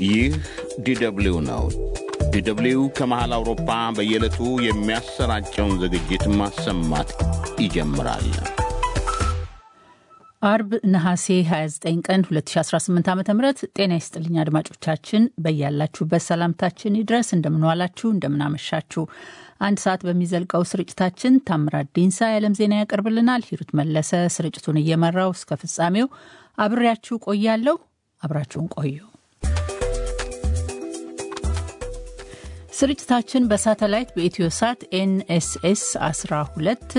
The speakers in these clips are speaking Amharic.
ይህ ዲደብሊው ነው። ዲደብሊው ከመሃል አውሮፓ በየዕለቱ የሚያሰራጨውን ዝግጅት ማሰማት ይጀምራል። አርብ ነሐሴ 29 ቀን 2018 ዓ ም ጤና ይስጥልኝ አድማጮቻችን፣ በያላችሁበት ሰላምታችን ይድረስ። እንደምንዋላችሁ፣ እንደምናመሻችሁ። አንድ ሰዓት በሚዘልቀው ስርጭታችን ታምራት ዲንሳ የዓለም ዜና ያቀርብልናል። ሂሩት መለሰ ስርጭቱን እየመራው እስከ ፍጻሜው አብሬያችሁ ቆያለሁ። አብራችሁን ቆዩ። ስርጭታችን በሳተላይት በኢትዮ ሳት ኤንኤስኤስ 12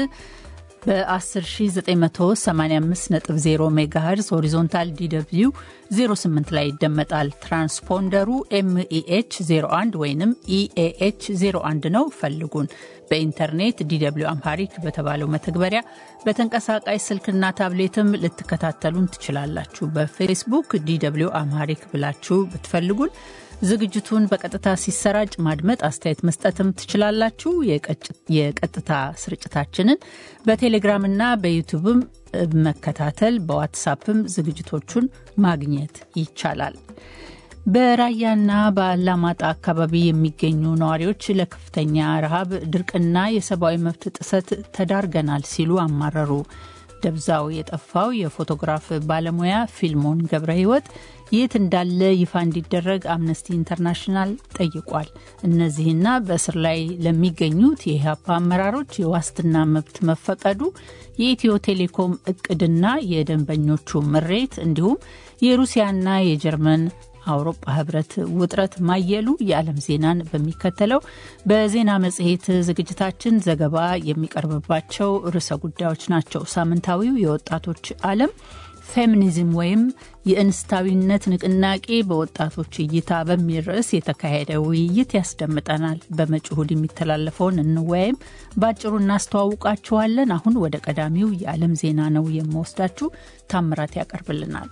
በ10985.0 ሜጋሄርዝ ሆሪዞንታል ዲw 08 ላይ ይደመጣል። ትራንስፖንደሩ ኤምኢኤች 01 ወይም ኢኤኤች 01 ነው። ፈልጉን። በኢንተርኔት ዲw አምሃሪክ በተባለው መተግበሪያ በተንቀሳቃሽ ስልክና ታብሌትም ልትከታተሉን ትችላላችሁ። በፌስቡክ ዲw አምሃሪክ ብላችሁ ብትፈልጉን ዝግጅቱን በቀጥታ ሲሰራጭ ማድመጥ፣ አስተያየት መስጠትም ትችላላችሁ። የቀጥታ ስርጭታችንን በቴሌግራምና በዩቱብም መከታተል፣ በዋትሳፕም ዝግጅቶቹን ማግኘት ይቻላል። በራያና በአላማጣ አካባቢ የሚገኙ ነዋሪዎች ለከፍተኛ ረሃብ፣ ድርቅና የሰብአዊ መብት ጥሰት ተዳርገናል ሲሉ አማረሩ። ደብዛው የጠፋው የፎቶግራፍ ባለሙያ ፊልሞን ገብረ ሕይወት የት እንዳለ ይፋ እንዲደረግ አምነስቲ ኢንተርናሽናል ጠይቋል። እነዚህና በእስር ላይ ለሚገኙት የኢህአፓ አመራሮች የዋስትና መብት መፈቀዱ፣ የኢትዮ ቴሌኮም እቅድና የደንበኞቹ ምሬት እንዲሁም የሩሲያና የጀርመን አውሮፓ ህብረት ውጥረት ማየሉ የዓለም ዜናን በሚከተለው በዜና መጽሔት ዝግጅታችን ዘገባ የሚቀርብባቸው ርዕሰ ጉዳዮች ናቸው። ሳምንታዊው የወጣቶች ዓለም ፌሚኒዝም ወይም የእንስታዊነት ንቅናቄ በወጣቶች እይታ በሚል ርዕስ የተካሄደ ውይይት ያስደምጠናል። በመጪው እሁድ የሚተላለፈውን እንወያይም በአጭሩ እናስተዋውቃችኋለን። አሁን ወደ ቀዳሚው የዓለም ዜና ነው የምወስዳችሁ። ታምራት ያቀርብልናል።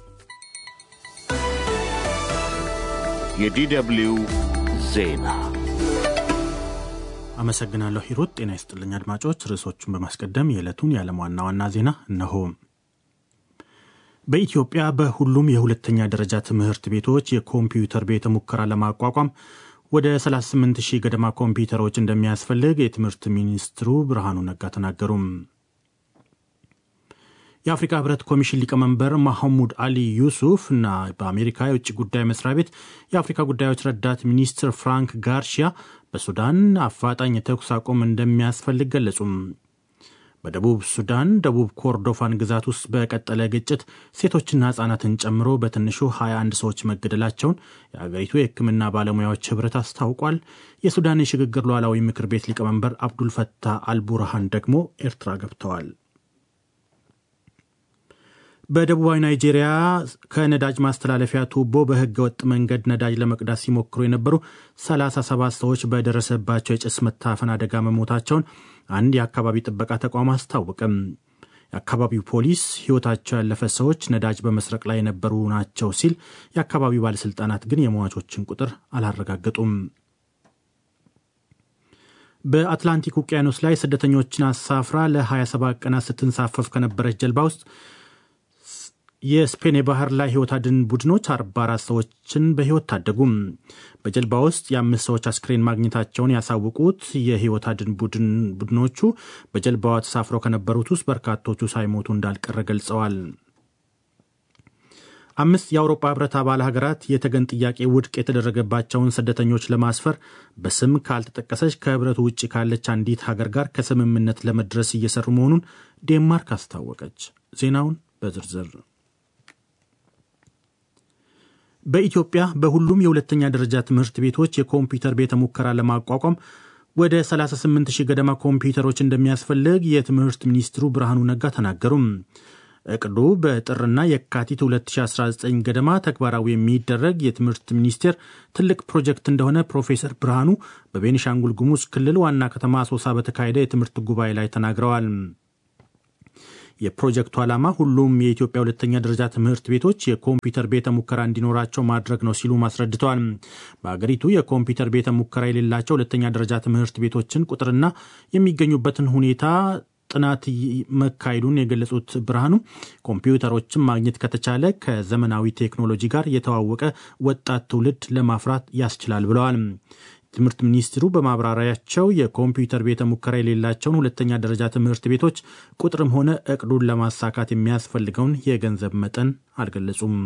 የዲደብሊው ዜና አመሰግናለሁ ሂሩት። ጤና ይስጥልኝ አድማጮች። ርዕሶቹን በማስቀደም የዕለቱን የዓለም ዋና ዋና ዜና እነሆ። በኢትዮጵያ በሁሉም የሁለተኛ ደረጃ ትምህርት ቤቶች የኮምፒውተር ቤተ ሙከራ ለማቋቋም ወደ 38 ሺህ ገደማ ኮምፒውተሮች እንደሚያስፈልግ የትምህርት ሚኒስትሩ ብርሃኑ ነጋ ተናገሩም። የአፍሪካ ህብረት ኮሚሽን ሊቀመንበር ማሐሙድ አሊ ዩሱፍ እና በአሜሪካ የውጭ ጉዳይ መስሪያ ቤት የአፍሪካ ጉዳዮች ረዳት ሚኒስትር ፍራንክ ጋርሺያ በሱዳን አፋጣኝ የተኩስ አቁም እንደሚያስፈልግ ገለጹም። በደቡብ ሱዳን ደቡብ ኮርዶፋን ግዛት ውስጥ በቀጠለ ግጭት ሴቶችና ህጻናትን ጨምሮ በትንሹ 21 ሰዎች መገደላቸውን የአገሪቱ የሕክምና ባለሙያዎች ህብረት አስታውቋል። የሱዳን የሽግግር ሉዓላዊ ምክር ቤት ሊቀመንበር አብዱልፈታህ አልቡርሃን ደግሞ ኤርትራ ገብተዋል። በደቡባዊ ናይጄሪያ ከነዳጅ ማስተላለፊያ ቱቦ በህገ ወጥ መንገድ ነዳጅ ለመቅዳት ሲሞክሩ የነበሩ 37 ሰዎች በደረሰባቸው የጭስ መታፈን አደጋ መሞታቸውን አንድ የአካባቢ ጥበቃ ተቋም አስታወቀም። የአካባቢው ፖሊስ ህይወታቸው ያለፈ ሰዎች ነዳጅ በመስረቅ ላይ የነበሩ ናቸው ሲል፣ የአካባቢው ባለሥልጣናት ግን የሟቾችን ቁጥር አላረጋገጡም። በአትላንቲክ ውቅያኖስ ላይ ስደተኞችን አሳፍራ ለ27 ቀናት ስትንሳፈፍ ከነበረች ጀልባ ውስጥ የስፔን የባህር ላይ ህይወት አድን ቡድኖች 44 ሰዎችን በህይወት ታደጉም። በጀልባ ውስጥ የአምስት ሰዎች አስክሬን ማግኘታቸውን ያሳወቁት የህይወት አድን ቡድኖቹ በጀልባዋ ተሳፍረው ከነበሩት ውስጥ በርካቶቹ ሳይሞቱ እንዳልቀረ ገልጸዋል። አምስት የአውሮፓ ህብረት አባል ሀገራት የተገን ጥያቄ ውድቅ የተደረገባቸውን ስደተኞች ለማስፈር በስም ካልተጠቀሰች ከህብረቱ ውጭ ካለች አንዲት ሀገር ጋር ከስምምነት ለመድረስ እየሰሩ መሆኑን ዴንማርክ አስታወቀች። ዜናውን በዝርዝር በኢትዮጵያ በሁሉም የሁለተኛ ደረጃ ትምህርት ቤቶች የኮምፒውተር ቤተ ሙከራ ለማቋቋም ወደ 38 ሺህ ገደማ ኮምፒውተሮች እንደሚያስፈልግ የትምህርት ሚኒስትሩ ብርሃኑ ነጋ ተናገሩም። እቅዱ በጥርና የካቲት 2019 ገደማ ተግባራዊ የሚደረግ የትምህርት ሚኒስቴር ትልቅ ፕሮጀክት እንደሆነ ፕሮፌሰር ብርሃኑ በቤኒሻንጉል ጉሙዝ ክልል ዋና ከተማ አሶሳ በተካሄደ የትምህርት ጉባኤ ላይ ተናግረዋል። የፕሮጀክቱ ዓላማ ሁሉም የኢትዮጵያ ሁለተኛ ደረጃ ትምህርት ቤቶች የኮምፒውተር ቤተ ሙከራ እንዲኖራቸው ማድረግ ነው ሲሉ አስረድተዋል። በአገሪቱ የኮምፒውተር ቤተ ሙከራ የሌላቸው ሁለተኛ ደረጃ ትምህርት ቤቶችን ቁጥርና የሚገኙበትን ሁኔታ ጥናት መካሄዱን የገለጹት ብርሃኑ ኮምፒውተሮችን ማግኘት ከተቻለ ከዘመናዊ ቴክኖሎጂ ጋር የተዋወቀ ወጣት ትውልድ ለማፍራት ያስችላል ብለዋል። ትምህርት ሚኒስትሩ በማብራሪያቸው የኮምፒውተር ቤተ ሙከራ የሌላቸውን ሁለተኛ ደረጃ ትምህርት ቤቶች ቁጥርም ሆነ እቅዱን ለማሳካት የሚያስፈልገውን የገንዘብ መጠን አልገለጹም።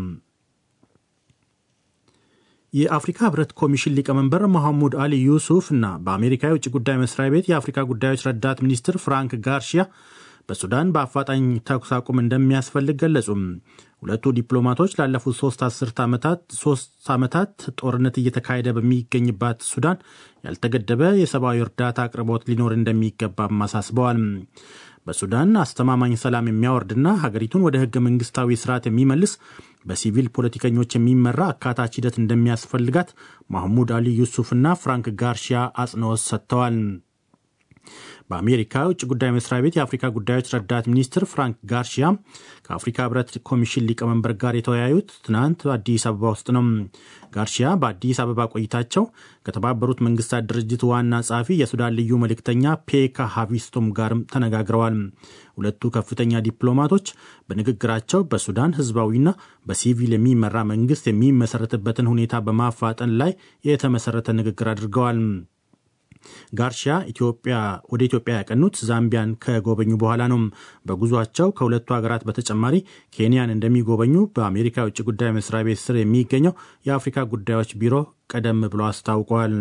የአፍሪካ ህብረት ኮሚሽን ሊቀመንበር መሐሙድ አሊ ዩሱፍ እና በአሜሪካ የውጭ ጉዳይ መስሪያ ቤት የአፍሪካ ጉዳዮች ረዳት ሚኒስትር ፍራንክ ጋርሺያ በሱዳን በአፋጣኝ ተኩስ አቁም እንደሚያስፈልግ ገለጹም። ሁለቱ ዲፕሎማቶች ላለፉት ሶስት አስርት ዓመታት ሶስት ዓመታት ጦርነት እየተካሄደ በሚገኝባት ሱዳን ያልተገደበ የሰብአዊ እርዳታ አቅርቦት ሊኖር እንደሚገባም አሳስበዋል። በሱዳን አስተማማኝ ሰላም የሚያወርድና ሀገሪቱን ወደ ህገ መንግስታዊ ስርዓት የሚመልስ በሲቪል ፖለቲከኞች የሚመራ አካታች ሂደት እንደሚያስፈልጋት ማህሙድ አሊ ዩሱፍና ፍራንክ ጋርሺያ አጽንኦት ሰጥተዋል። በአሜሪካ የውጭ ጉዳይ መስሪያ ቤት የአፍሪካ ጉዳዮች ረዳት ሚኒስትር ፍራንክ ጋርሺያ ከአፍሪካ ህብረት ኮሚሽን ሊቀመንበር ጋር የተወያዩት ትናንት አዲስ አበባ ውስጥ ነው። ጋርሺያ በአዲስ አበባ ቆይታቸው ከተባበሩት መንግስታት ድርጅት ዋና ጸሐፊ የሱዳን ልዩ መልእክተኛ ፔካ ሃቪስቶም ጋርም ተነጋግረዋል። ሁለቱ ከፍተኛ ዲፕሎማቶች በንግግራቸው በሱዳን ህዝባዊና በሲቪል የሚመራ መንግስት የሚመሰረትበትን ሁኔታ በማፋጠን ላይ የተመሰረተ ንግግር አድርገዋል። ጋርሺያ ኢትዮጵያ ወደ ኢትዮጵያ ያቀኑት ዛምቢያን ከጎበኙ በኋላ ነው። በጉዟቸው ከሁለቱ ሀገራት በተጨማሪ ኬንያን እንደሚጎበኙ በአሜሪካ የውጭ ጉዳይ መስሪያ ቤት ስር የሚገኘው የአፍሪካ ጉዳዮች ቢሮ ቀደም ብሎ አስታውቋል።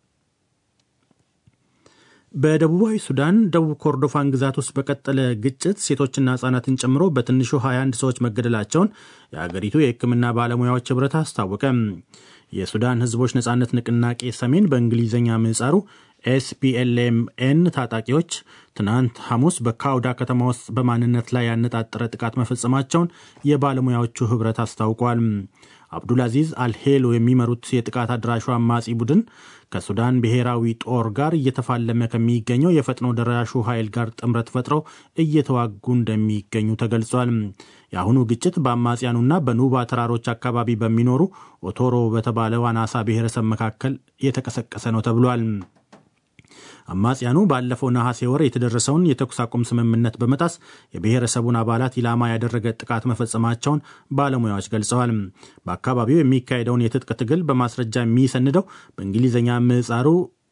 በደቡባዊ ሱዳን ደቡብ ኮርዶፋን ግዛት ውስጥ በቀጠለ ግጭት ሴቶችና ህጻናትን ጨምሮ በትንሹ 21 ሰዎች መገደላቸውን የአገሪቱ የሕክምና ባለሙያዎች ህብረት አስታወቀ። የሱዳን ህዝቦች ነጻነት ንቅናቄ ሰሜን በእንግሊዝኛ ምህጻሩ ኤስፒኤልኤምኤን ታጣቂዎች ትናንት ሐሙስ በካውዳ ከተማ ውስጥ በማንነት ላይ ያነጣጠረ ጥቃት መፈጸማቸውን የባለሙያዎቹ ህብረት አስታውቋል። አብዱልአዚዝ አልሄሎ የሚመሩት የጥቃት አድራሹ አማጺ ቡድን ከሱዳን ብሔራዊ ጦር ጋር እየተፋለመ ከሚገኘው የፈጥኖ ደራሹ ኃይል ጋር ጥምረት ፈጥረው እየተዋጉ እንደሚገኙ ተገልጿል። የአሁኑ ግጭት በአማጽያኑና በኑባ ተራሮች አካባቢ በሚኖሩ ኦቶሮ በተባለው አናሳ ብሔረሰብ መካከል የተቀሰቀሰ ነው ተብሏል። አማጽያኑ ባለፈው ነሐሴ ወር የተደረሰውን የተኩስ አቁም ስምምነት በመጣስ የብሔረሰቡን አባላት ኢላማ ያደረገ ጥቃት መፈጸማቸውን ባለሙያዎች ገልጸዋል። በአካባቢው የሚካሄደውን የትጥቅ ትግል በማስረጃ የሚሰንደው በእንግሊዝኛ ምህጻሩ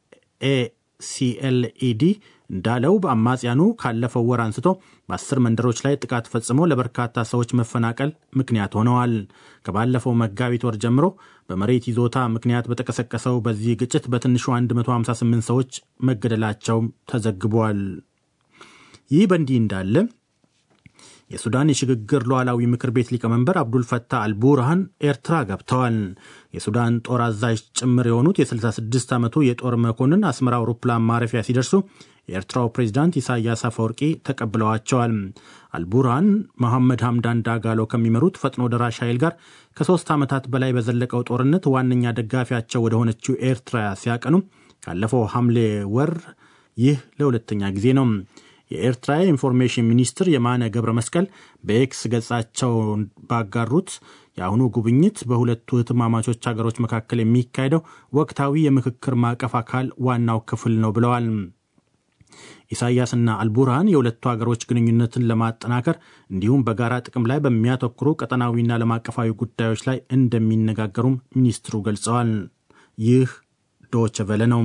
ኤሲኤልኢዲ እንዳለው በአማጽያኑ ካለፈው ወር አንስቶ በአስር መንደሮች ላይ ጥቃት ፈጽሞ ለበርካታ ሰዎች መፈናቀል ምክንያት ሆነዋል። ከባለፈው መጋቢት ወር ጀምሮ በመሬት ይዞታ ምክንያት በተቀሰቀሰው በዚህ ግጭት በትንሹ 158 ሰዎች መገደላቸው ተዘግቧል። ይህ በእንዲህ እንዳለ የሱዳን የሽግግር ሉዓላዊ ምክር ቤት ሊቀመንበር አብዱል ፈታህ አልቡርሃን ኤርትራ ገብተዋል። የሱዳን ጦር አዛዥ ጭምር የሆኑት የ66 ዓመቱ የጦር መኮንን አስመራ አውሮፕላን ማረፊያ ሲደርሱ የኤርትራው ፕሬዚዳንት ኢሳያስ አፈወርቂ ተቀብለዋቸዋል። አልቡርሃን መሐመድ ሐምዳን ዳጋሎ ከሚመሩት ፈጥኖ ደራሽ ኃይል ጋር ከሦስት ዓመታት በላይ በዘለቀው ጦርነት ዋነኛ ደጋፊያቸው ወደ ሆነችው ኤርትራ ሲያቀኑ ካለፈው ሐምሌ ወር ይህ ለሁለተኛ ጊዜ ነው። የኤርትራ የኢንፎርሜሽን ሚኒስትር የማነ ገብረ መስቀል በኤክስ ገጻቸው ባጋሩት የአሁኑ ጉብኝት በሁለቱ እህትማማቾች ሀገሮች መካከል የሚካሄደው ወቅታዊ የምክክር ማዕቀፍ አካል ዋናው ክፍል ነው ብለዋል። ኢሳያስና አልቡርሃን የሁለቱ ሀገሮች ግንኙነትን ለማጠናከር እንዲሁም በጋራ ጥቅም ላይ በሚያተኩሩ ቀጠናዊና ዓለም አቀፋዊ ጉዳዮች ላይ እንደሚነጋገሩም ሚኒስትሩ ገልጸዋል። ይህ ዶቸ ቨለ ነው።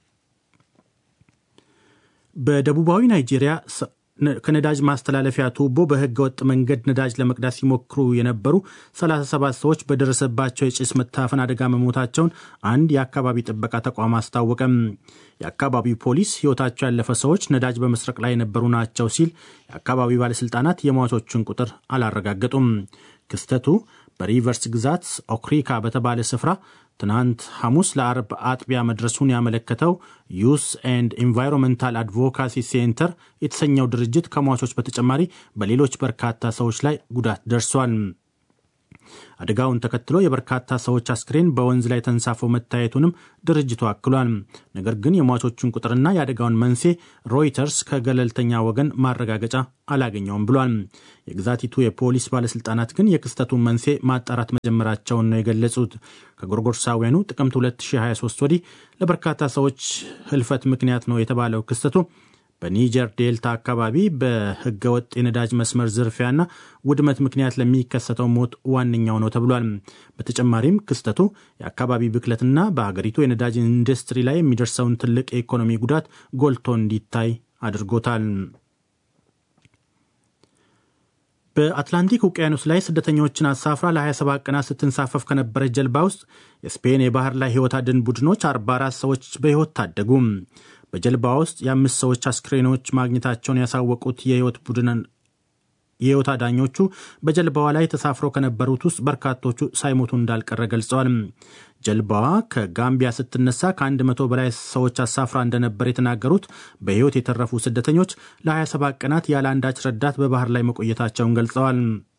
በደቡባዊ ናይጄሪያ ከነዳጅ ማስተላለፊያ ቱቦ በህገ ወጥ መንገድ ነዳጅ ለመቅዳት ሲሞክሩ የነበሩ 37 ሰዎች በደረሰባቸው የጭስ መታፈን አደጋ መሞታቸውን አንድ የአካባቢ ጥበቃ ተቋም አስታወቀም። የአካባቢው ፖሊስ ሕይወታቸው ያለፈ ሰዎች ነዳጅ በመስረቅ ላይ የነበሩ ናቸው ሲል፣ የአካባቢው ባለሥልጣናት የሟቾቹን ቁጥር አላረጋገጡም። ክስተቱ በሪቨርስ ግዛት ኦክሪካ በተባለ ስፍራ ትናንት ሐሙስ ለአርብ አጥቢያ መድረሱን ያመለከተው ዩስ ኤንድ ኢንቫይሮንመንታል አድቮካሲ ሴንተር የተሰኘው ድርጅት ከሟቾች በተጨማሪ በሌሎች በርካታ ሰዎች ላይ ጉዳት ደርሷል። አደጋውን ተከትሎ የበርካታ ሰዎች አስክሬን በወንዝ ላይ ተንሳፈው መታየቱንም ድርጅቱ አክሏል። ነገር ግን የሟቾቹን ቁጥርና የአደጋውን መንስኤ ሮይተርስ ከገለልተኛ ወገን ማረጋገጫ አላገኘውም ብሏል። የግዛቲቱ የፖሊስ ባለስልጣናት ግን የክስተቱን መንስኤ ማጣራት መጀመራቸውን ነው የገለጹት። ከጎርጎርሳውያኑ ጥቅምት 2023 ወዲህ ለበርካታ ሰዎች ህልፈት ምክንያት ነው የተባለው ክስተቱ በኒጀር ዴልታ አካባቢ በህገወጥ የነዳጅ መስመር ዝርፊያና ውድመት ምክንያት ለሚከሰተው ሞት ዋነኛው ነው ተብሏል። በተጨማሪም ክስተቱ የአካባቢ ብክለትና በሀገሪቱ የነዳጅ ኢንዱስትሪ ላይ የሚደርሰውን ትልቅ የኢኮኖሚ ጉዳት ጎልቶ እንዲታይ አድርጎታል። በአትላንቲክ ውቅያኖስ ላይ ስደተኞችን አሳፍራ ለ27 ቀናት ስትንሳፈፍ ከነበረች ጀልባ ውስጥ የስፔን የባህር ላይ ህይወት አድን ቡድኖች 44 ሰዎች በሕይወት ታደጉ። በጀልባ ውስጥ የአምስት ሰዎች አስክሬኖች ማግኘታቸውን ያሳወቁት የህይወት ቡድን የህይወት አዳኞቹ በጀልባዋ ላይ ተሳፍረው ከነበሩት ውስጥ በርካቶቹ ሳይሞቱ እንዳልቀረ ገልጸዋል። ጀልባዋ ከጋምቢያ ስትነሳ ከአንድ መቶ በላይ ሰዎች አሳፍራ እንደነበር የተናገሩት በሕይወት የተረፉ ስደተኞች ለ27 ቀናት ያለ አንዳች ረዳት በባህር ላይ መቆየታቸውን ገልጸዋል።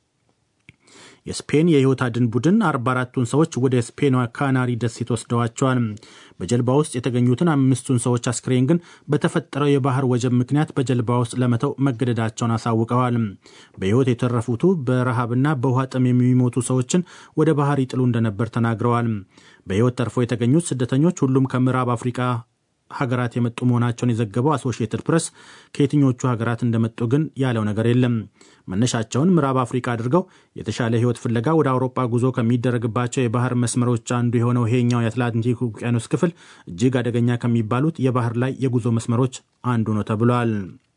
የስፔን የህይወት አድን ቡድን 44ቱን ሰዎች ወደ ስፔኗ ካናሪ ደሴት ወስደዋቸዋል። በጀልባ ውስጥ የተገኙትን አምስቱን ሰዎች አስክሬን ግን በተፈጠረው የባህር ወጀብ ምክንያት በጀልባ ውስጥ ለመተው መገደዳቸውን አሳውቀዋል። በሕይወት የተረፉቱ በረሃብና በውሃ ጥም የሚሞቱ ሰዎችን ወደ ባህር ይጥሉ እንደነበር ተናግረዋል። በሕይወት ተርፎ የተገኙት ስደተኞች ሁሉም ከምዕራብ አፍሪካ ሀገራት የመጡ መሆናቸውን የዘገበው አሶሺየትድ ፕሬስ ከየትኞቹ ሀገራት እንደመጡ ግን ያለው ነገር የለም። መነሻቸውን ምዕራብ አፍሪካ አድርገው የተሻለ ሕይወት ፍለጋ ወደ አውሮፓ ጉዞ ከሚደረግባቸው የባህር መስመሮች አንዱ የሆነው ይሄኛው የአትላንቲክ ውቅያኖስ ክፍል እጅግ አደገኛ ከሚባሉት የባህር ላይ የጉዞ መስመሮች አንዱ ነው ተብሏል።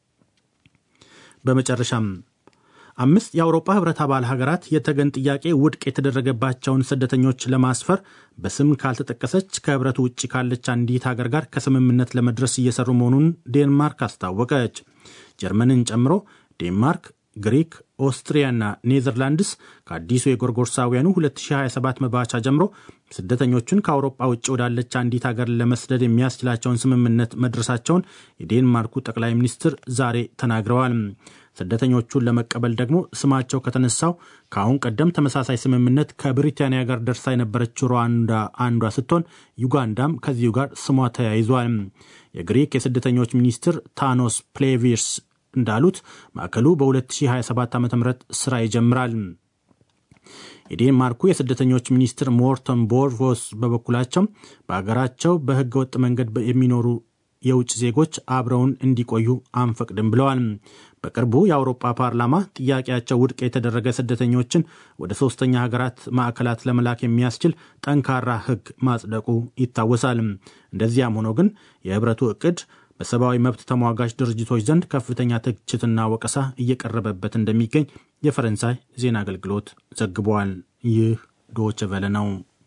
በመጨረሻም አምስት የአውሮፓ ህብረት አባል ሀገራት የተገን ጥያቄ ውድቅ የተደረገባቸውን ስደተኞች ለማስፈር በስም ካልተጠቀሰች ከህብረቱ ውጭ ካለች አንዲት ሀገር ጋር ከስምምነት ለመድረስ እየሰሩ መሆኑን ዴንማርክ አስታወቀች። ጀርመንን ጨምሮ ዴንማርክ፣ ግሪክ፣ ኦስትሪያና ኔዘርላንድስ ከአዲሱ የጎርጎርሳውያኑ 2027 መባቻ ጀምሮ ስደተኞቹን ከአውሮፓ ውጭ ወዳለች አንዲት ሀገር ለመስደድ የሚያስችላቸውን ስምምነት መድረሳቸውን የዴንማርኩ ጠቅላይ ሚኒስትር ዛሬ ተናግረዋል። ስደተኞቹን ለመቀበል ደግሞ ስማቸው ከተነሳው ከአሁን ቀደም ተመሳሳይ ስምምነት ከብሪታንያ ጋር ደርሳ የነበረችው ሩዋንዳ አንዷ ስትሆን ዩጋንዳም ከዚሁ ጋር ስሟ ተያይዟል። የግሪክ የስደተኞች ሚኒስትር ታኖስ ፕሌቪርስ እንዳሉት ማዕከሉ በ2027 ዓ ም ስራ ይጀምራል። የዴንማርኩ የስደተኞች ሚኒስትር ሞርተን ቦርቮስ በበኩላቸው በሀገራቸው በህገ ወጥ መንገድ የሚኖሩ የውጭ ዜጎች አብረውን እንዲቆዩ አንፈቅድም ብለዋል። በቅርቡ የአውሮፓ ፓርላማ ጥያቄያቸው ውድቅ የተደረገ ስደተኞችን ወደ ሶስተኛ ሀገራት ማዕከላት ለመላክ የሚያስችል ጠንካራ ህግ ማጽደቁ ይታወሳል። እንደዚያም ሆኖ ግን የህብረቱ እቅድ በሰብአዊ መብት ተሟጋች ድርጅቶች ዘንድ ከፍተኛ ትችትና ወቀሳ እየቀረበበት እንደሚገኝ የፈረንሳይ ዜና አገልግሎት ዘግቧል። ይህ ዶች ቨለ ነው።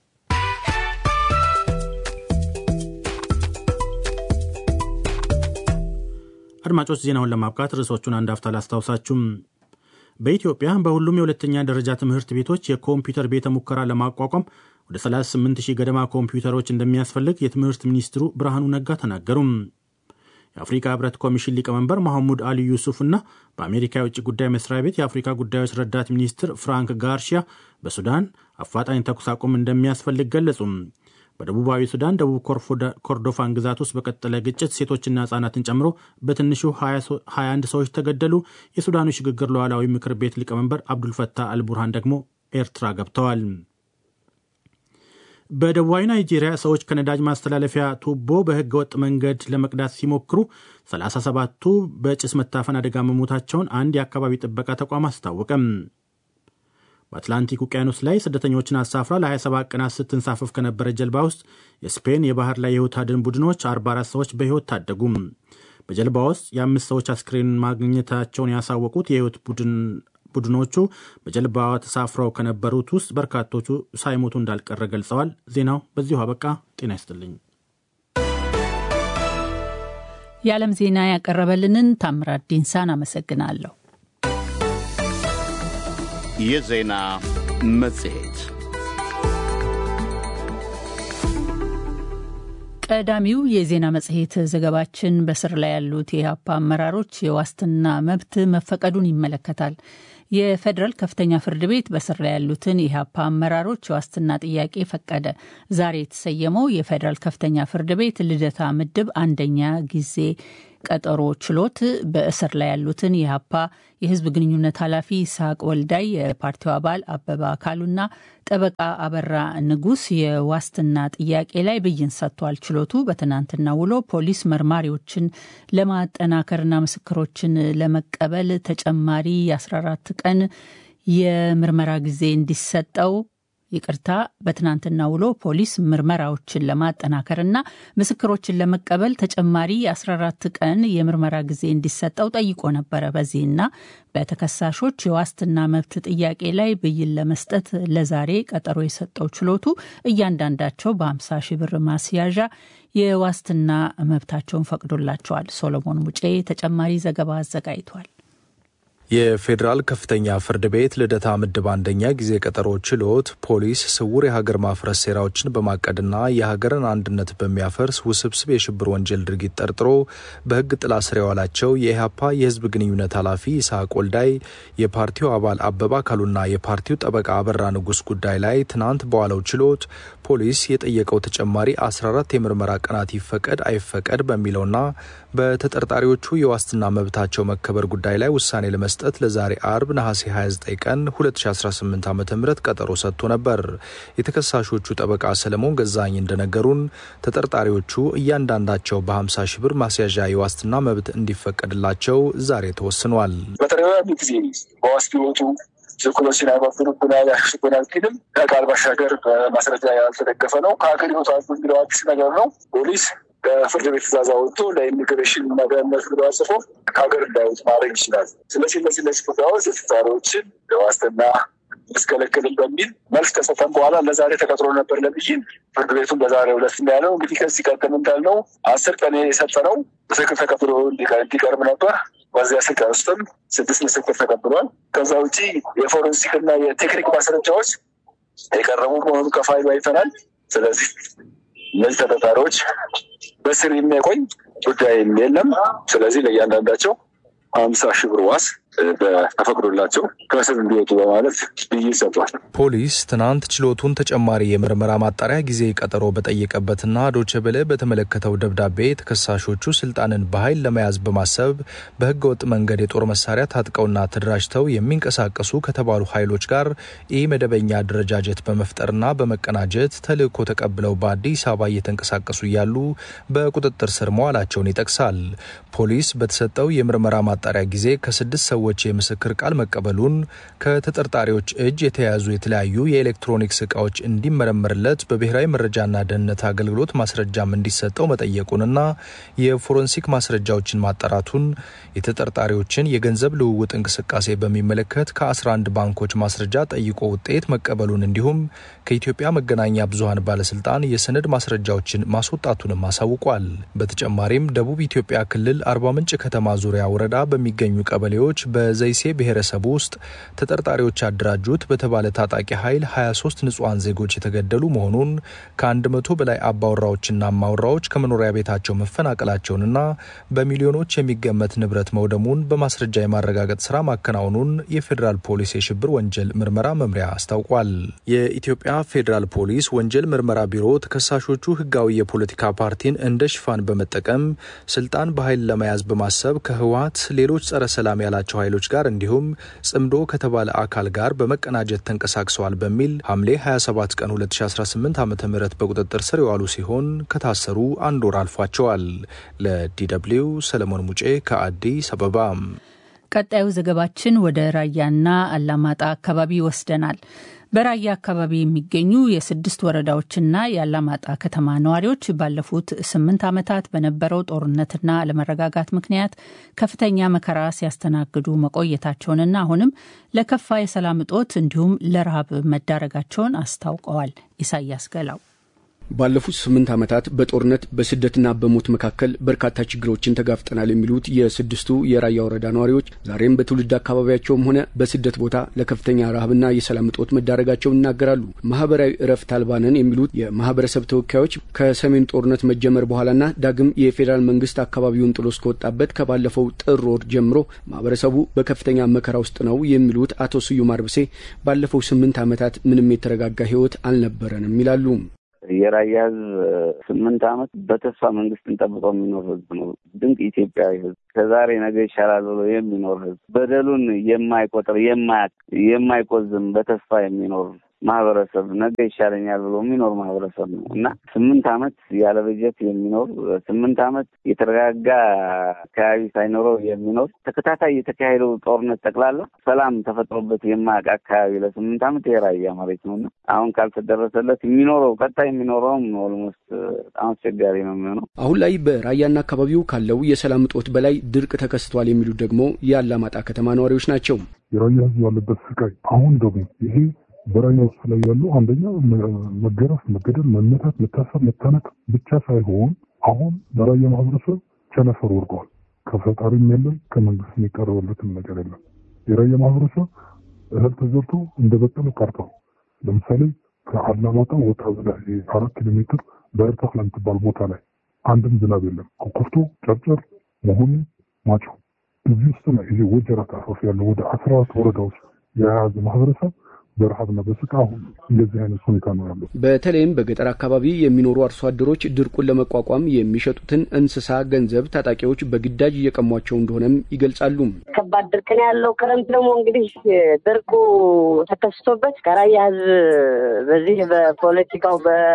አድማጮች ዜናውን ለማብቃት ርዕሶቹን አንድ አፍታ ላስታውሳችሁም። በኢትዮጵያ በሁሉም የሁለተኛ ደረጃ ትምህርት ቤቶች የኮምፒውተር ቤተ ሙከራ ለማቋቋም ወደ 38 ሺህ ገደማ ኮምፒውተሮች እንደሚያስፈልግ የትምህርት ሚኒስትሩ ብርሃኑ ነጋ ተናገሩም። የአፍሪካ ህብረት ኮሚሽን ሊቀመንበር መሐሙድ አሊ ዩሱፍ እና በአሜሪካ የውጭ ጉዳይ መስሪያ ቤት የአፍሪካ ጉዳዮች ረዳት ሚኒስትር ፍራንክ ጋርሺያ በሱዳን አፋጣኝ ተኩስ አቁም እንደሚያስፈልግ ገለጹም። በደቡባዊ ሱዳን ደቡብ ኮርዶፋን ግዛት ውስጥ በቀጠለ ግጭት ሴቶችና ህጻናትን ጨምሮ በትንሹ 21 ሰዎች ተገደሉ። የሱዳኑ ሽግግር ሉዓላዊ ምክር ቤት ሊቀመንበር አብዱልፈታህ አልቡርሃን ደግሞ ኤርትራ ገብተዋል። በደቡባዊ ናይጄሪያ ሰዎች ከነዳጅ ማስተላለፊያ ቱቦ በህገ ወጥ መንገድ ለመቅዳት ሲሞክሩ 37ቱ በጭስ መታፈን አደጋ መሞታቸውን አንድ የአካባቢ ጥበቃ ተቋም አስታወቀም። በአትላንቲክ ውቅያኖስ ላይ ስደተኞችን አሳፍራ ለ27 ቀናት ስትንሳፈፍ ከነበረ ጀልባ ውስጥ የስፔን የባህር ላይ የህይወት አድን ቡድኖች 44 ሰዎች በሕይወት ታደጉም። በጀልባ ውስጥ የአምስት ሰዎች አስክሬን ማግኘታቸውን ያሳወቁት የህይወት ቡድን ቡድኖቹ በጀልባዋ ተሳፍረው ከነበሩት ውስጥ በርካቶቹ ሳይሞቱ እንዳልቀረ ገልጸዋል። ዜናው በዚሁ አበቃ። ጤና ይስጥልኝ። የዓለም ዜና ያቀረበልንን ታምራት ዲንሳን አመሰግናለሁ። የዜና መጽሔት ቀዳሚው የዜና መጽሔት ዘገባችን በስር ላይ ያሉት የኢህአፓ አመራሮች የዋስትና መብት መፈቀዱን ይመለከታል። የፌዴራል ከፍተኛ ፍርድ ቤት በስር ላይ ያሉትን የኢህአፓ አመራሮች የዋስትና ጥያቄ ፈቀደ። ዛሬ የተሰየመው የፌዴራል ከፍተኛ ፍርድ ቤት ልደታ ምድብ አንደኛ ጊዜ ቀጠሮ ችሎት በእስር ላይ ያሉትን የሀፓ የህዝብ ግንኙነት ኃላፊ ይስሐቅ ወልዳይ፣ የፓርቲው አባል አበባ አካሉና ጠበቃ አበራ ንጉስ የዋስትና ጥያቄ ላይ ብይን ሰጥቷል። ችሎቱ በትናንትና ውሎ ፖሊስ መርማሪዎችን ለማጠናከርና ምስክሮችን ለመቀበል ተጨማሪ የ14 ቀን የምርመራ ጊዜ እንዲሰጠው ይቅርታ በትናንትና ውሎ ፖሊስ ምርመራዎችን ለማጠናከርና ምስክሮችን ለመቀበል ተጨማሪ የ14 ቀን የምርመራ ጊዜ እንዲሰጠው ጠይቆ ነበረ። በዚህና በተከሳሾች የዋስትና መብት ጥያቄ ላይ ብይን ለመስጠት ለዛሬ ቀጠሮ የሰጠው ችሎቱ እያንዳንዳቸው በ50 ሺህ ብር ማስያዣ የዋስትና መብታቸውን ፈቅዶላቸዋል። ሶሎሞን ሙጬ ተጨማሪ ዘገባ አዘጋጅቷል። የፌዴራል ከፍተኛ ፍርድ ቤት ልደታ ምድብ አንደኛ ጊዜ ቀጠሮ ችሎት ፖሊስ ስውር የሀገር ማፍረስ ሴራዎችን በማቀድና የሀገርን አንድነት በሚያፈርስ ውስብስብ የሽብር ወንጀል ድርጊት ጠርጥሮ በሕግ ጥላ ስር የዋላቸው የኢህአፓ የህዝብ ግንኙነት ኃላፊ ይስሐቅ ወልዳይ፣ የፓርቲው አባል አበባ አካሉና የፓርቲው ጠበቃ አበራ ንጉስ ጉዳይ ላይ ትናንት በዋለው ችሎት ፖሊስ የጠየቀው ተጨማሪ 14 የምርመራ ቀናት ይፈቀድ አይፈቀድ በሚለውና በተጠርጣሪዎቹ የዋስትና መብታቸው መከበር ጉዳይ ላይ ውሳኔ ለመስጠት ለዛሬ አርብ ነሐሴ 29 ቀን 2018 ዓ ም ቀጠሮ ሰጥቶ ነበር። የተከሳሾቹ ጠበቃ ሰለሞን ገዛኝ እንደነገሩን ተጠርጣሪዎቹ እያንዳንዳቸው በ50 ሺህ ብር ማስያዣ የዋስትና መብት እንዲፈቀድላቸው ዛሬ ተወስኗል። በተደጋጋሚ ጊዜ በዋስ ቢወጡ ዝኩሎችን አይባብሩብናል፣ ያሽብናል ቢልም ከቃል ባሻገር በማስረጃ ያልተደገፈ ነው። ከሀገር ይወጣሉ የሚለው አዲስ ነገር ነው። ፖሊስ በፍርድ ቤት ትእዛዝ አወጥቶ ለኢሚግሬሽን እና ደህንነት ብሎ አጽፎ ከሀገር እንዳይወጡ ማድረግ ይችላል። ስለዚህ እነዚህ እነዚህ ጉዳዮች ተጠርጣሪዎችን ለዋስትና ያስከለክልም በሚል መልስ ከሰጠን በኋላ ለዛሬ ተቀጥሮ ነበር ለብይን። ፍርድ ቤቱን በዛሬው ዕለት ያለው እንግዲህ ከዚህ ቀደም እንዳልነው አስር ቀን የሰጠነው ምስክር ተቀብሎ እንዲቀርብ ነበር። በዚህ አስር ቀን ውስጥም ስድስት ምስክር ተቀብሏል። ከዛ ውጭ የፎረንሲክ እና የቴክኒክ ማስረጃዎች የቀረቡ መሆኑ ከፋይሉ አይተናል። ስለዚህ እነዚህ ተጠርጣሪዎች በስር የሚያቆይ ጉዳይም የለም። ስለዚህ ለእያንዳንዳቸው ሀምሳ ሺህ ብር ዋስ ተፈቅዶላቸው ከእስር እንዲወጡ በማለት ብይን ሰጥቷል። ፖሊስ ትናንት ችሎቱን ተጨማሪ የምርመራ ማጣሪያ ጊዜ ቀጠሮ በጠየቀበትና ዶቼ ቬለ በተመለከተው ደብዳቤ ተከሳሾቹ ስልጣንን በኃይል ለመያዝ በማሰብ በህገ ወጥ መንገድ የጦር መሳሪያ ታጥቀውና ተደራጅተው የሚንቀሳቀሱ ከተባሉ ኃይሎች ጋር ኢ መደበኛ አደረጃጀት በመፍጠርና በመቀናጀት ተልዕኮ ተቀብለው በአዲስ አበባ እየተንቀሳቀሱ እያሉ በቁጥጥር ስር መዋላቸውን ይጠቅሳል። ፖሊስ በተሰጠው የምርመራ ማጣሪያ ጊዜ ከስድስት ሰዎች የምስክር ቃል መቀበሉን ከተጠርጣሪዎች እጅ የተያዙ የተለያዩ የኤሌክትሮኒክስ እቃዎች እንዲመረመርለት በብሔራዊ መረጃና ደህንነት አገልግሎት ማስረጃም እንዲሰጠው መጠየቁንና የፎረንሲክ ማስረጃዎችን ማጣራቱን የተጠርጣሪዎችን የገንዘብ ልውውጥ እንቅስቃሴ በሚመለከት ከ11 ባንኮች ማስረጃ ጠይቆ ውጤት መቀበሉን እንዲሁም ከኢትዮጵያ መገናኛ ብዙኃን ባለስልጣን የሰነድ ማስረጃዎችን ማስወጣቱንም አሳውቋል። በተጨማሪም ደቡብ ኢትዮጵያ ክልል አርባ ምንጭ ከተማ ዙሪያ ወረዳ በሚገኙ ቀበሌዎች በዘይሴ ብሔረሰብ ውስጥ ተጠርጣሪዎች ያደራጁት በተባለ ታጣቂ ኃይል 23 ንጹሐን ዜጎች የተገደሉ መሆኑን ከአንድ መቶ በላይ አባወራዎችና አማወራዎች ከመኖሪያ ቤታቸው መፈናቀላቸውንና በሚሊዮኖች የሚገመት ንብረት መውደሙን በማስረጃ የማረጋገጥ ስራ ማከናወኑን የፌዴራል ፖሊስ የሽብር ወንጀል ምርመራ መምሪያ አስታውቋል። የኢትዮጵያ ፌዴራል ፖሊስ ወንጀል ምርመራ ቢሮ ተከሳሾቹ ህጋዊ የፖለቲካ ፓርቲን እንደ ሽፋን በመጠቀም ስልጣን በኃይል ለመያዝ በማሰብ ከህወሀት ሌሎች ጸረ ሰላም ያላቸው ኃይሎች ጋር እንዲሁም ጽምዶ ከተባለ አካል ጋር በመቀናጀት ተንቀሳቅሰዋል በሚል ሐምሌ 27 ቀን 2018 ዓ ም በቁጥጥር ስር የዋሉ ሲሆን ከታሰሩ አንድ ወር አልፏቸዋል። ለዲደብሊው ሰለሞን ሙጬ ከአዲስ አበባ። ቀጣዩ ዘገባችን ወደ ራያና አላማጣ አካባቢ ይወስደናል። በራያ አካባቢ የሚገኙ የስድስት ወረዳዎችና የአላማጣ ከተማ ነዋሪዎች ባለፉት ስምንት ዓመታት በነበረው ጦርነትና አለመረጋጋት ምክንያት ከፍተኛ መከራ ሲያስተናግዱ መቆየታቸውንና አሁንም ለከፋ የሰላም እጦት እንዲሁም ለረሃብ መዳረጋቸውን አስታውቀዋል። ኢሳያስ ገላው ባለፉት ስምንት ዓመታት በጦርነት በስደትና በሞት መካከል በርካታ ችግሮችን ተጋፍጠናል የሚሉት የስድስቱ የራያ ወረዳ ነዋሪዎች ዛሬም በትውልድ አካባቢያቸውም ሆነ በስደት ቦታ ለከፍተኛ ረሃብና የሰላም እጦት መዳረጋቸውን ይናገራሉ። ማህበራዊ እረፍት አልባ ነን የሚሉት የማህበረሰብ ተወካዮች ከሰሜን ጦርነት መጀመር በኋላና ዳግም የፌዴራል መንግስት አካባቢውን ጥሎ እስከወጣበት ከባለፈው ጥር ወር ጀምሮ ማህበረሰቡ በከፍተኛ መከራ ውስጥ ነው የሚሉት አቶ ስዩም አርብሴ ባለፈው ስምንት ዓመታት ምንም የተረጋጋ ህይወት አልነበረንም ይላሉ። የራያ ህዝብ ስምንት ዓመት በተስፋ መንግስትን ጠብቆ የሚኖር ህዝብ ነው። ድንቅ ኢትዮጵያዊ ህዝብ ከዛሬ ነገ ይሻላል ብሎ የሚኖር ህዝብ በደሉን የማይቆጥር የማያቅ የማይቆዝም በተስፋ የሚኖር ማህበረሰብ ነገ ይሻለኛል ብሎ የሚኖር ማህበረሰብ ነው እና ስምንት ዓመት ያለ በጀት የሚኖር ስምንት ዓመት የተረጋጋ አካባቢ ሳይኖረው የሚኖር ተከታታይ የተካሄደው ጦርነት ጠቅላላ ሰላም ተፈጥሮበት የማያውቅ አካባቢ ለስምንት ዓመት የራያ መሬት ነው እና አሁን ካልተደረሰለት የሚኖረው ቀጣይ የሚኖረውም ኦልሞስት በጣም አስቸጋሪ ነው የሚሆነው። አሁን ላይ በራያና አካባቢው ካለው የሰላም እጦት በላይ ድርቅ ተከስቷል የሚሉት ደግሞ የአላማጣ ከተማ ነዋሪዎች ናቸው። የራያ ህዝብ ያለበት ስቃይ አሁን ደግሞ ይሄ በራያ ውስጥ ላይ ያለው አንደኛ መገረፍ፣ መገደል፣ መመታት፣ መታሰር፣ መታነቅ ብቻ ሳይሆን አሁን በራያ ማህበረሰብ ቸነፈር ወርቀዋል። ከፈጣሪም የለም ከመንግስት የሚቀርበለትም ነገር የለም። የራያ ማህበረሰብ እህል ተዘርቶ እንደ በቀለ ቀርተው ለምሳሌ ከአላማጣ ወጣ ብለህ አራት ኪሎ ሜትር በእርታፍ ለምትባል ቦታ ላይ አንድም ዝናብ የለም። ኮኮፍቶ፣ ጨርጨር፣ መሆኒ፣ ማጮ እዚህ ውስጥ ነው ይሄ ወጀራት አፋፍ ያለው ወደ አስራ አራት ወረዳዎች የያዘ ማህበረሰብ በረሃብና በስቃ አሁን እንደዚህ አይነት ሁኔታ ነው ያለው። በተለይም በገጠር አካባቢ የሚኖሩ አርሶ አደሮች ድርቁን ለመቋቋም የሚሸጡትን እንስሳ ገንዘብ ታጣቂዎች በግዳጅ እየቀሟቸው እንደሆነም ይገልጻሉ። ከባድ ድርቅ ነው ያለው። ክረምት ደግሞ እንግዲህ ድርቁ ተከስቶበት ከራያ ህዝብ በዚህ በፖለቲካው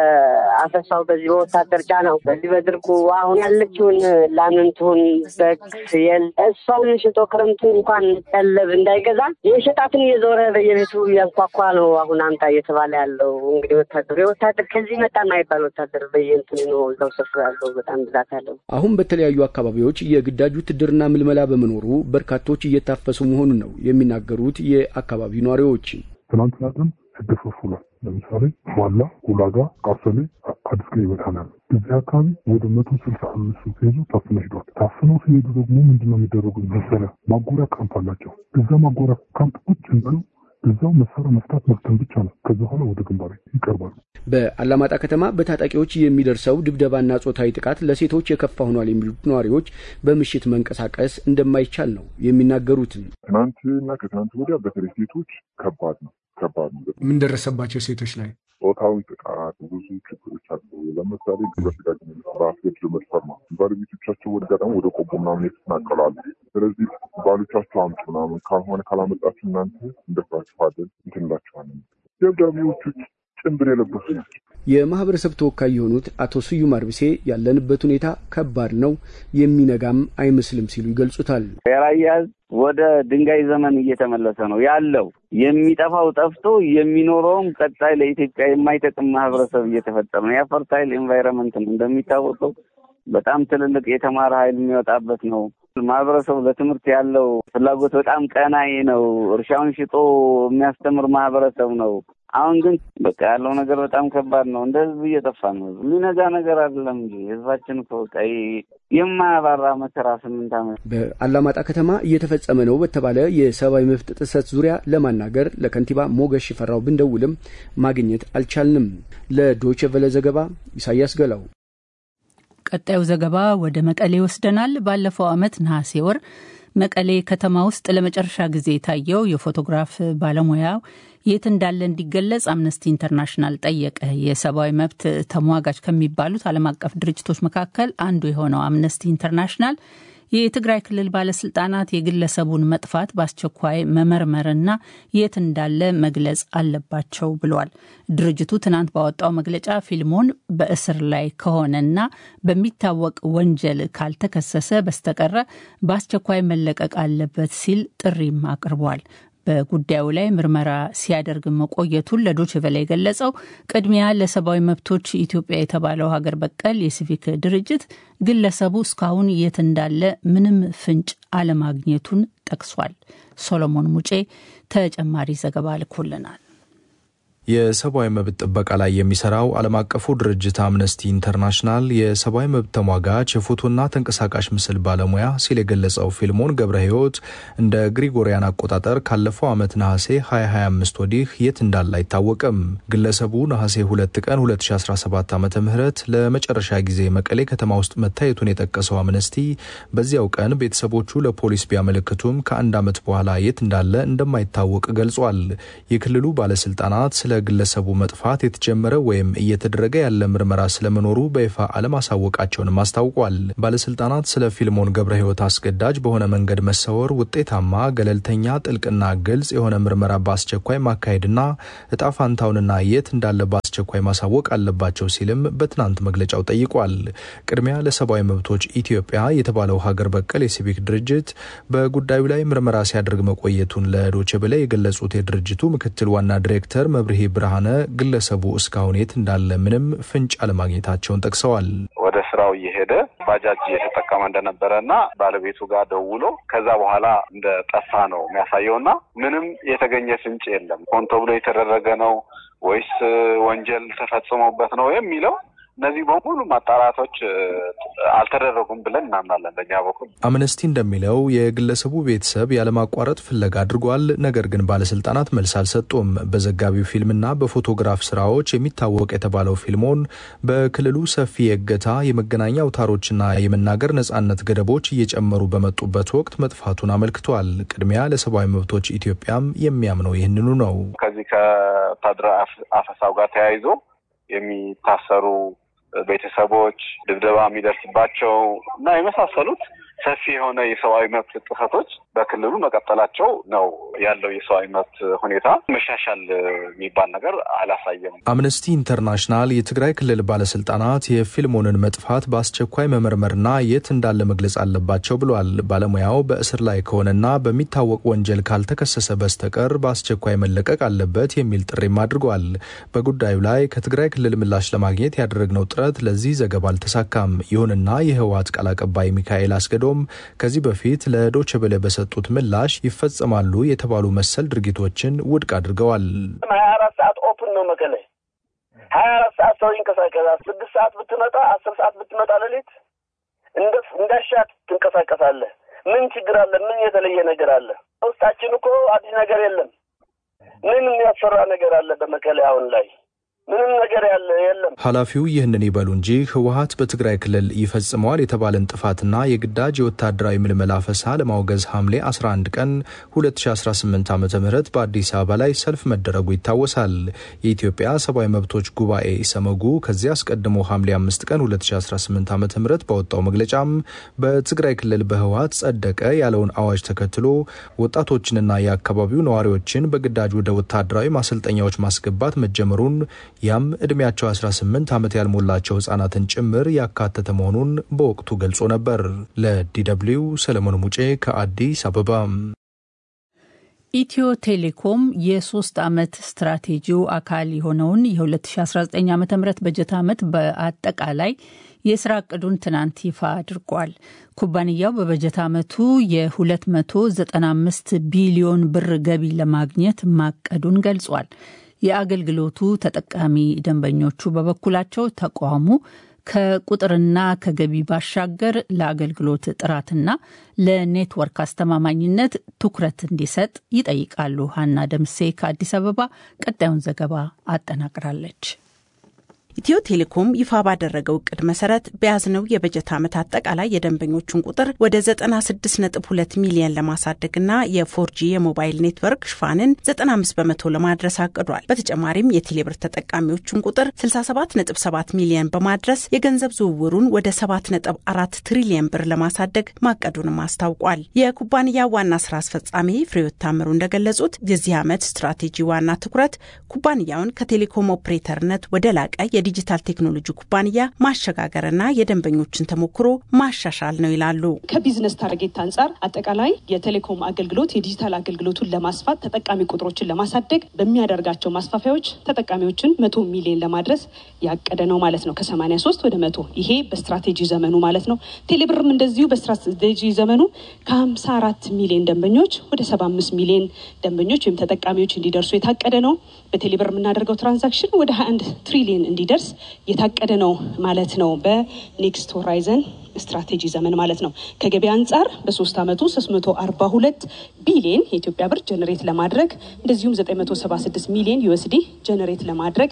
በአፈሳው በዚህ በወታደር ጫናው በዚህ በድርቁ አሁን ያለችውን ላምንቱን በግ ፍየል እሷን ሽጦ ክረምቱን እንኳን ቀለብ እንዳይገዛ የሸጣትን እየዞረ በየቤቱ እያንኳኳ ነው አሁን አምጣ እየተባለ ያለው እንግዲህ ወታደሩ የወታደር ከዚህ መጣ የማይባል ወታደር በየእንትኑ ነው እዛው ሰፍሮ ያለው በጣም ብዛት ያለው። አሁን በተለያዩ አካባቢዎች የግዳጅ ውትድርና ምልመላ በመኖሩ በርካቶች እየታፈሱ መሆኑን ነው የሚናገሩት የአካባቢው ነዋሪዎች። ትናንትና ቀን ስደፈፍ ውሏል። ለምሳሌ ዋላ፣ ሁላጋ፣ ቃሰሌ፣ አዲስ ቀይ ይበታናል። እዚህ አካባቢ ወደ መቶ ስልሳ አምስት ሰው ሲይዙ ታፍነው ሄዷል። ታፍነው ሲሄዱ ደግሞ ምንድነው የሚደረጉ መሰለህ? ማጎሪያ ካምፕ አላቸው። እዛ ማጎሪያ ካምፕ ቁጭ እንዳሉ እዛው መሳሪያ መፍታት መፍተን ብቻ ነው። ከዚ በኋላ ወደ ግንባር ይቀርባሉ። በአላማጣ ከተማ በታጣቂዎች የሚደርሰው ድብደባና ጾታዊ ጥቃት ለሴቶች የከፋ ሆኗል የሚሉት ነዋሪዎች በምሽት መንቀሳቀስ እንደማይቻል ነው የሚናገሩትም። ትናንትና ከትናንት ወዲያ በተለይ ሴቶች ከባድ ነው ከባድ ነው። ምን ደረሰባቸው ሴቶች ላይ? ጾታዊ ጥቃት ብዙ ችግሮች አሉ። ለምሳሌ ግብረ ስጋ ግንኙነት በአስገድዶ መድፈር ነው። ባለቤቶቻቸው ወደ ገጠም ወደ ቆቦ ምናምን የተፈናቀላሉ። ስለዚህ ባሎቻቸው አምጡ ምናምን ካልሆነ ካላመጣችሁ እናንተ እንደፍራችኋለን እንትንላችኋለን። ደብዳቤዎቹ ጭንብል የለበሱ ናቸው። የማህበረሰብ ተወካይ የሆኑት አቶ ስዩም አርብሴ ያለንበት ሁኔታ ከባድ ነው፣ የሚነጋም አይመስልም ሲሉ ይገልጹታል። የራያ ህዝብ ወደ ድንጋይ ዘመን እየተመለሰ ነው ያለው። የሚጠፋው ጠፍቶ የሚኖረውም ቀጣይ ለኢትዮጵያ የማይጠቅም ማህበረሰብ እየተፈጠረ ነው። የፈርታይል ኤንቫይረመንት ነው እንደሚታወቀው በጣም ትልልቅ የተማረ ኃይል የሚወጣበት ነው። ማህበረሰቡ ለትምህርት ያለው ፍላጎት በጣም ቀናይ ነው። እርሻውን ሽጦ የሚያስተምር ማህበረሰብ ነው። አሁን ግን በቃ ያለው ነገር በጣም ከባድ ነው። እንደ ህዝብ እየጠፋ ነው። የሚነጋ ነገር አይደለም እንጂ ህዝባችን እኮ በቃ የማያባራ መከራ ስምንት ዓመት በአላማጣ ከተማ እየተፈጸመ ነው በተባለ የሰብአዊ መብት ጥሰት ዙሪያ ለማናገር ለከንቲባ ሞገስ ሽፈራው ብንደውልም ማግኘት አልቻልንም። ለዶይቼ ቬለ ዘገባ ኢሳያስ ገላው። ቀጣዩ ዘገባ ወደ መቀሌ ይወስደናል። ባለፈው ዓመት ነሐሴ ወር መቀሌ ከተማ ውስጥ ለመጨረሻ ጊዜ የታየው የፎቶግራፍ ባለሙያው የት እንዳለ እንዲገለጽ አምነስቲ ኢንተርናሽናል ጠየቀ። የሰብአዊ መብት ተሟጋች ከሚባሉት ዓለም አቀፍ ድርጅቶች መካከል አንዱ የሆነው አምነስቲ ኢንተርናሽናል የትግራይ ክልል ባለስልጣናት የግለሰቡን መጥፋት በአስቸኳይ መመርመርና የት እንዳለ መግለጽ አለባቸው ብሏል። ድርጅቱ ትናንት ባወጣው መግለጫ ፊልሞን በእስር ላይ ከሆነና በሚታወቅ ወንጀል ካልተከሰሰ በስተቀረ በአስቸኳይ መለቀቅ አለበት ሲል ጥሪም አቅርቧል። በጉዳዩ ላይ ምርመራ ሲያደርግ መቆየቱን ለዶችቨላ የገለጸው ቅድሚያ ለሰብአዊ መብቶች ኢትዮጵያ የተባለው ሀገር በቀል የሲቪክ ድርጅት ግለሰቡ እስካሁን የት እንዳለ ምንም ፍንጭ አለማግኘቱን ጠቅሷል። ሶሎሞን ሙጬ ተጨማሪ ዘገባ ልኮልናል። የሰብአዊ መብት ጥበቃ ላይ የሚሰራው ዓለም አቀፉ ድርጅት አምነስቲ ኢንተርናሽናል የሰብአዊ መብት ተሟጋች የፎቶና ተንቀሳቃሽ ምስል ባለሙያ ሲል የገለጸው ፊልሞን ገብረ ሕይወት እንደ ግሪጎሪያን አቆጣጠር ካለፈው ዓመት ነሐሴ 2025 ወዲህ የት እንዳለ አይታወቅም። ግለሰቡ ነሐሴ 2 ቀን 2017 ዓ ም ለመጨረሻ ጊዜ መቀሌ ከተማ ውስጥ መታየቱን የጠቀሰው አምነስቲ በዚያው ቀን ቤተሰቦቹ ለፖሊስ ቢያመለክቱም ከአንድ ዓመት በኋላ የት እንዳለ እንደማይታወቅ ገልጿል። የክልሉ ባለስልጣናት ስለ ግለሰቡ መጥፋት የተጀመረ ወይም እየተደረገ ያለ ምርመራ ስለመኖሩ በይፋ አለማሳወቃቸውንም አስታውቋል። ባለስልጣናት ስለ ፊልሞን ገብረ ሕይወት አስገዳጅ በሆነ መንገድ መሰወር ውጤታማ፣ ገለልተኛ፣ ጥልቅና ግልጽ የሆነ ምርመራ በአስቸኳይ ማካሄድና እጣ ፋንታውንና የት እንዳለ በአስቸኳይ ማሳወቅ አለባቸው ሲልም በትናንት መግለጫው ጠይቋል። ቅድሚያ ለሰብአዊ መብቶች ኢትዮጵያ የተባለው ሀገር በቀል የሲቪክ ድርጅት በጉዳዩ ላይ ምርመራ ሲያደርግ መቆየቱን ለዶቼ ቬለ የገለጹት የድርጅቱ ምክትል ዋና ዲሬክተር መብርሄ ብርሃነ ግለሰቡ እስካሁን የት እንዳለ ምንም ፍንጭ አለማግኘታቸውን ጠቅሰዋል። ወደ ስራው እየሄደ ባጃጅ እየተጠቀመ እንደነበረ እና ባለቤቱ ጋር ደውሎ ከዛ በኋላ እንደ ጠፋ ነው የሚያሳየው እና ምንም የተገኘ ፍንጭ የለም። ሆን ተብሎ የተደረገ ነው ወይስ ወንጀል ተፈጽሞበት ነው የሚለው እነዚህ በሙሉ ማጣራቶች አልተደረጉም ብለን እናምናለን። በእኛ በኩል አምነስቲ እንደሚለው የግለሰቡ ቤተሰብ ያለማቋረጥ ፍለጋ አድርጓል። ነገር ግን ባለስልጣናት መልስ አልሰጡም። በዘጋቢው ፊልምና በፎቶግራፍ ስራዎች የሚታወቅ የተባለው ፊልሞን በክልሉ ሰፊ የእገታ የመገናኛ አውታሮችና የመናገር ነጻነት ገደቦች እየጨመሩ በመጡበት ወቅት መጥፋቱን አመልክቷል። ቅድሚያ ለሰብአዊ መብቶች ኢትዮጵያም የሚያምነው ይህንኑ ነው። ከዚህ ከወታደራዊ አፈሳው ጋር ተያይዞ የሚታሰሩ ቤተሰቦች ድብደባ የሚደርስባቸው እና የመሳሰሉት ሰፊ የሆነ የሰብአዊ መብት ጥሰቶች በክልሉ መቀጠላቸው ነው ያለው። የሰብአዊ መብት ሁኔታ መሻሻል የሚባል ነገር አላሳየም። አምነስቲ ኢንተርናሽናል የትግራይ ክልል ባለስልጣናት የፊልሞንን መጥፋት በአስቸኳይ መመርመርና የት እንዳለ መግለጽ አለባቸው ብሏል። ባለሙያው በእስር ላይ ከሆነና በሚታወቅ ወንጀል ካልተከሰሰ በስተቀር በአስቸኳይ መለቀቅ አለበት የሚል ጥሪም አድርጓል። በጉዳዩ ላይ ከትግራይ ክልል ምላሽ ለማግኘት ያደረግነው ጥረት ለዚህ ዘገባ አልተሳካም። ይሁንና የህወሓት ቃል አቀባይ ሚካኤል አስገዶ ከዚህ በፊት ለዶቼ ቬለ በሰጡት ምላሽ ይፈጸማሉ የተባሉ መሰል ድርጊቶችን ውድቅ አድርገዋል። ሀያ አራት ሰዓት ኦፕን ነው መቀሌ። ሀያ አራት ሰዓት ሰው ይንቀሳቀሳል። ስድስት ሰዓት ብትመጣ፣ አስር ሰዓት ብትመጣ ሌሊት እንዳሻት ትንቀሳቀሳለህ። ምን ችግር አለ? ምን የተለየ ነገር አለ? ውስጣችን እኮ አዲስ ነገር የለም። ምን የሚያስፈራ ነገር አለ በመቀሌ አሁን ላይ? ምንም ነገር ያለ የለም። ኃላፊው ይህንን ይበሉ እንጂ ህወሓት በትግራይ ክልል ይፈጽመዋል የተባለን ጥፋትና የግዳጅ የወታደራዊ ምልመላ አፈሳ ለማውገዝ ሐምሌ 11 ቀን 2018 ዓ ም በአዲስ አበባ ላይ ሰልፍ መደረጉ ይታወሳል። የኢትዮጵያ ሰብአዊ መብቶች ጉባኤ ኢሰመጉ ከዚህ አስቀድሞ ሐምሌ 5 ቀን 2018 ዓ ም ባወጣው መግለጫም በትግራይ ክልል በህወሓት ጸደቀ ያለውን አዋጅ ተከትሎ ወጣቶችንና የአካባቢው ነዋሪዎችን በግዳጅ ወደ ወታደራዊ ማሰልጠኛዎች ማስገባት መጀመሩን ያም ዕድሜያቸው 18 ዓመት ያልሞላቸው ህጻናትን ጭምር ያካተተ መሆኑን በወቅቱ ገልጾ ነበር። ለዲደብሊው ሰለሞን ሙጬ ከአዲስ አበባ። ኢትዮ ቴሌኮም የሶስት ዓመት ስትራቴጂው አካል የሆነውን የ2019 ዓ ም በጀት ዓመት በአጠቃላይ የስራ እቅዱን ትናንት ይፋ አድርጓል። ኩባንያው በበጀት ዓመቱ የ295 ቢሊዮን ብር ገቢ ለማግኘት ማቀዱን ገልጿል። የአገልግሎቱ ተጠቃሚ ደንበኞቹ በበኩላቸው ተቋሙ ከቁጥርና ከገቢ ባሻገር ለአገልግሎት ጥራትና ለኔትወርክ አስተማማኝነት ትኩረት እንዲሰጥ ይጠይቃሉ። ሀና ደምሴ ከአዲስ አበባ ቀጣዩን ዘገባ አጠናቅራለች። ኢትዮ ቴሌኮም ይፋ ባደረገው እቅድ መሰረት በያዝነው የበጀት ዓመት አጠቃላይ የደንበኞቹን ቁጥር ወደ 96.2 ሚሊዮን ለማሳደግና የፎርጂ የሞባይል ኔትወርክ ሽፋንን 95 በመቶ ለማድረስ አቅዷል። በተጨማሪም የቴሌብር ተጠቃሚዎቹን ቁጥር 67.7 ሚሊዮን በማድረስ የገንዘብ ዝውውሩን ወደ 7.4 ትሪሊየን ብር ለማሳደግ ማቀዱንም አስታውቋል። የኩባንያ ዋና ስራ አስፈጻሚ ፍሬዎት ታምሩ እንደገለጹት የዚህ ዓመት ስትራቴጂ ዋና ትኩረት ኩባንያውን ከቴሌኮም ኦፕሬተርነት ወደ ላቀ የዲጂታል ቴክኖሎጂ ኩባንያ ማሸጋገርና የደንበኞችን ተሞክሮ ማሻሻል ነው ይላሉ። ከቢዝነስ ታርጌት አንጻር አጠቃላይ የቴሌኮም አገልግሎት የዲጂታል አገልግሎቱን ለማስፋት ተጠቃሚ ቁጥሮችን ለማሳደግ በሚያደርጋቸው ማስፋፊያዎች ተጠቃሚዎችን መቶ ሚሊዮን ለማድረስ ያቀደ ነው ማለት ነው። ከሰማኒያ ሶስት ወደ መቶ ይሄ በስትራቴጂ ዘመኑ ማለት ነው። ቴሌብርም እንደዚሁ በስትራቴጂ ዘመኑ ከሀምሳ አራት ሚሊዮን ደንበኞች ወደ ሰባ አምስት ሚሊዮን ደንበኞች ወይም ተጠቃሚዎች እንዲደርሱ የታቀደ ነው። በቴሌብር የምናደርገው ትራንዛክሽን ወደ ሀያ አንድ ትሪሊዮን እንዲደርስ የታቀደ ነው ማለት ነው። በኔክስት ሆራይዘን ስትራቴጂ ዘመን ማለት ነው። ከገበያ አንጻር በሶስት ዓመቱ 342 ቢሊዮን የኢትዮጵያ ብር ጀነሬት ለማድረግ እንደዚሁም 976 ሚሊዮን ዩኤስዲ ጀነሬት ለማድረግ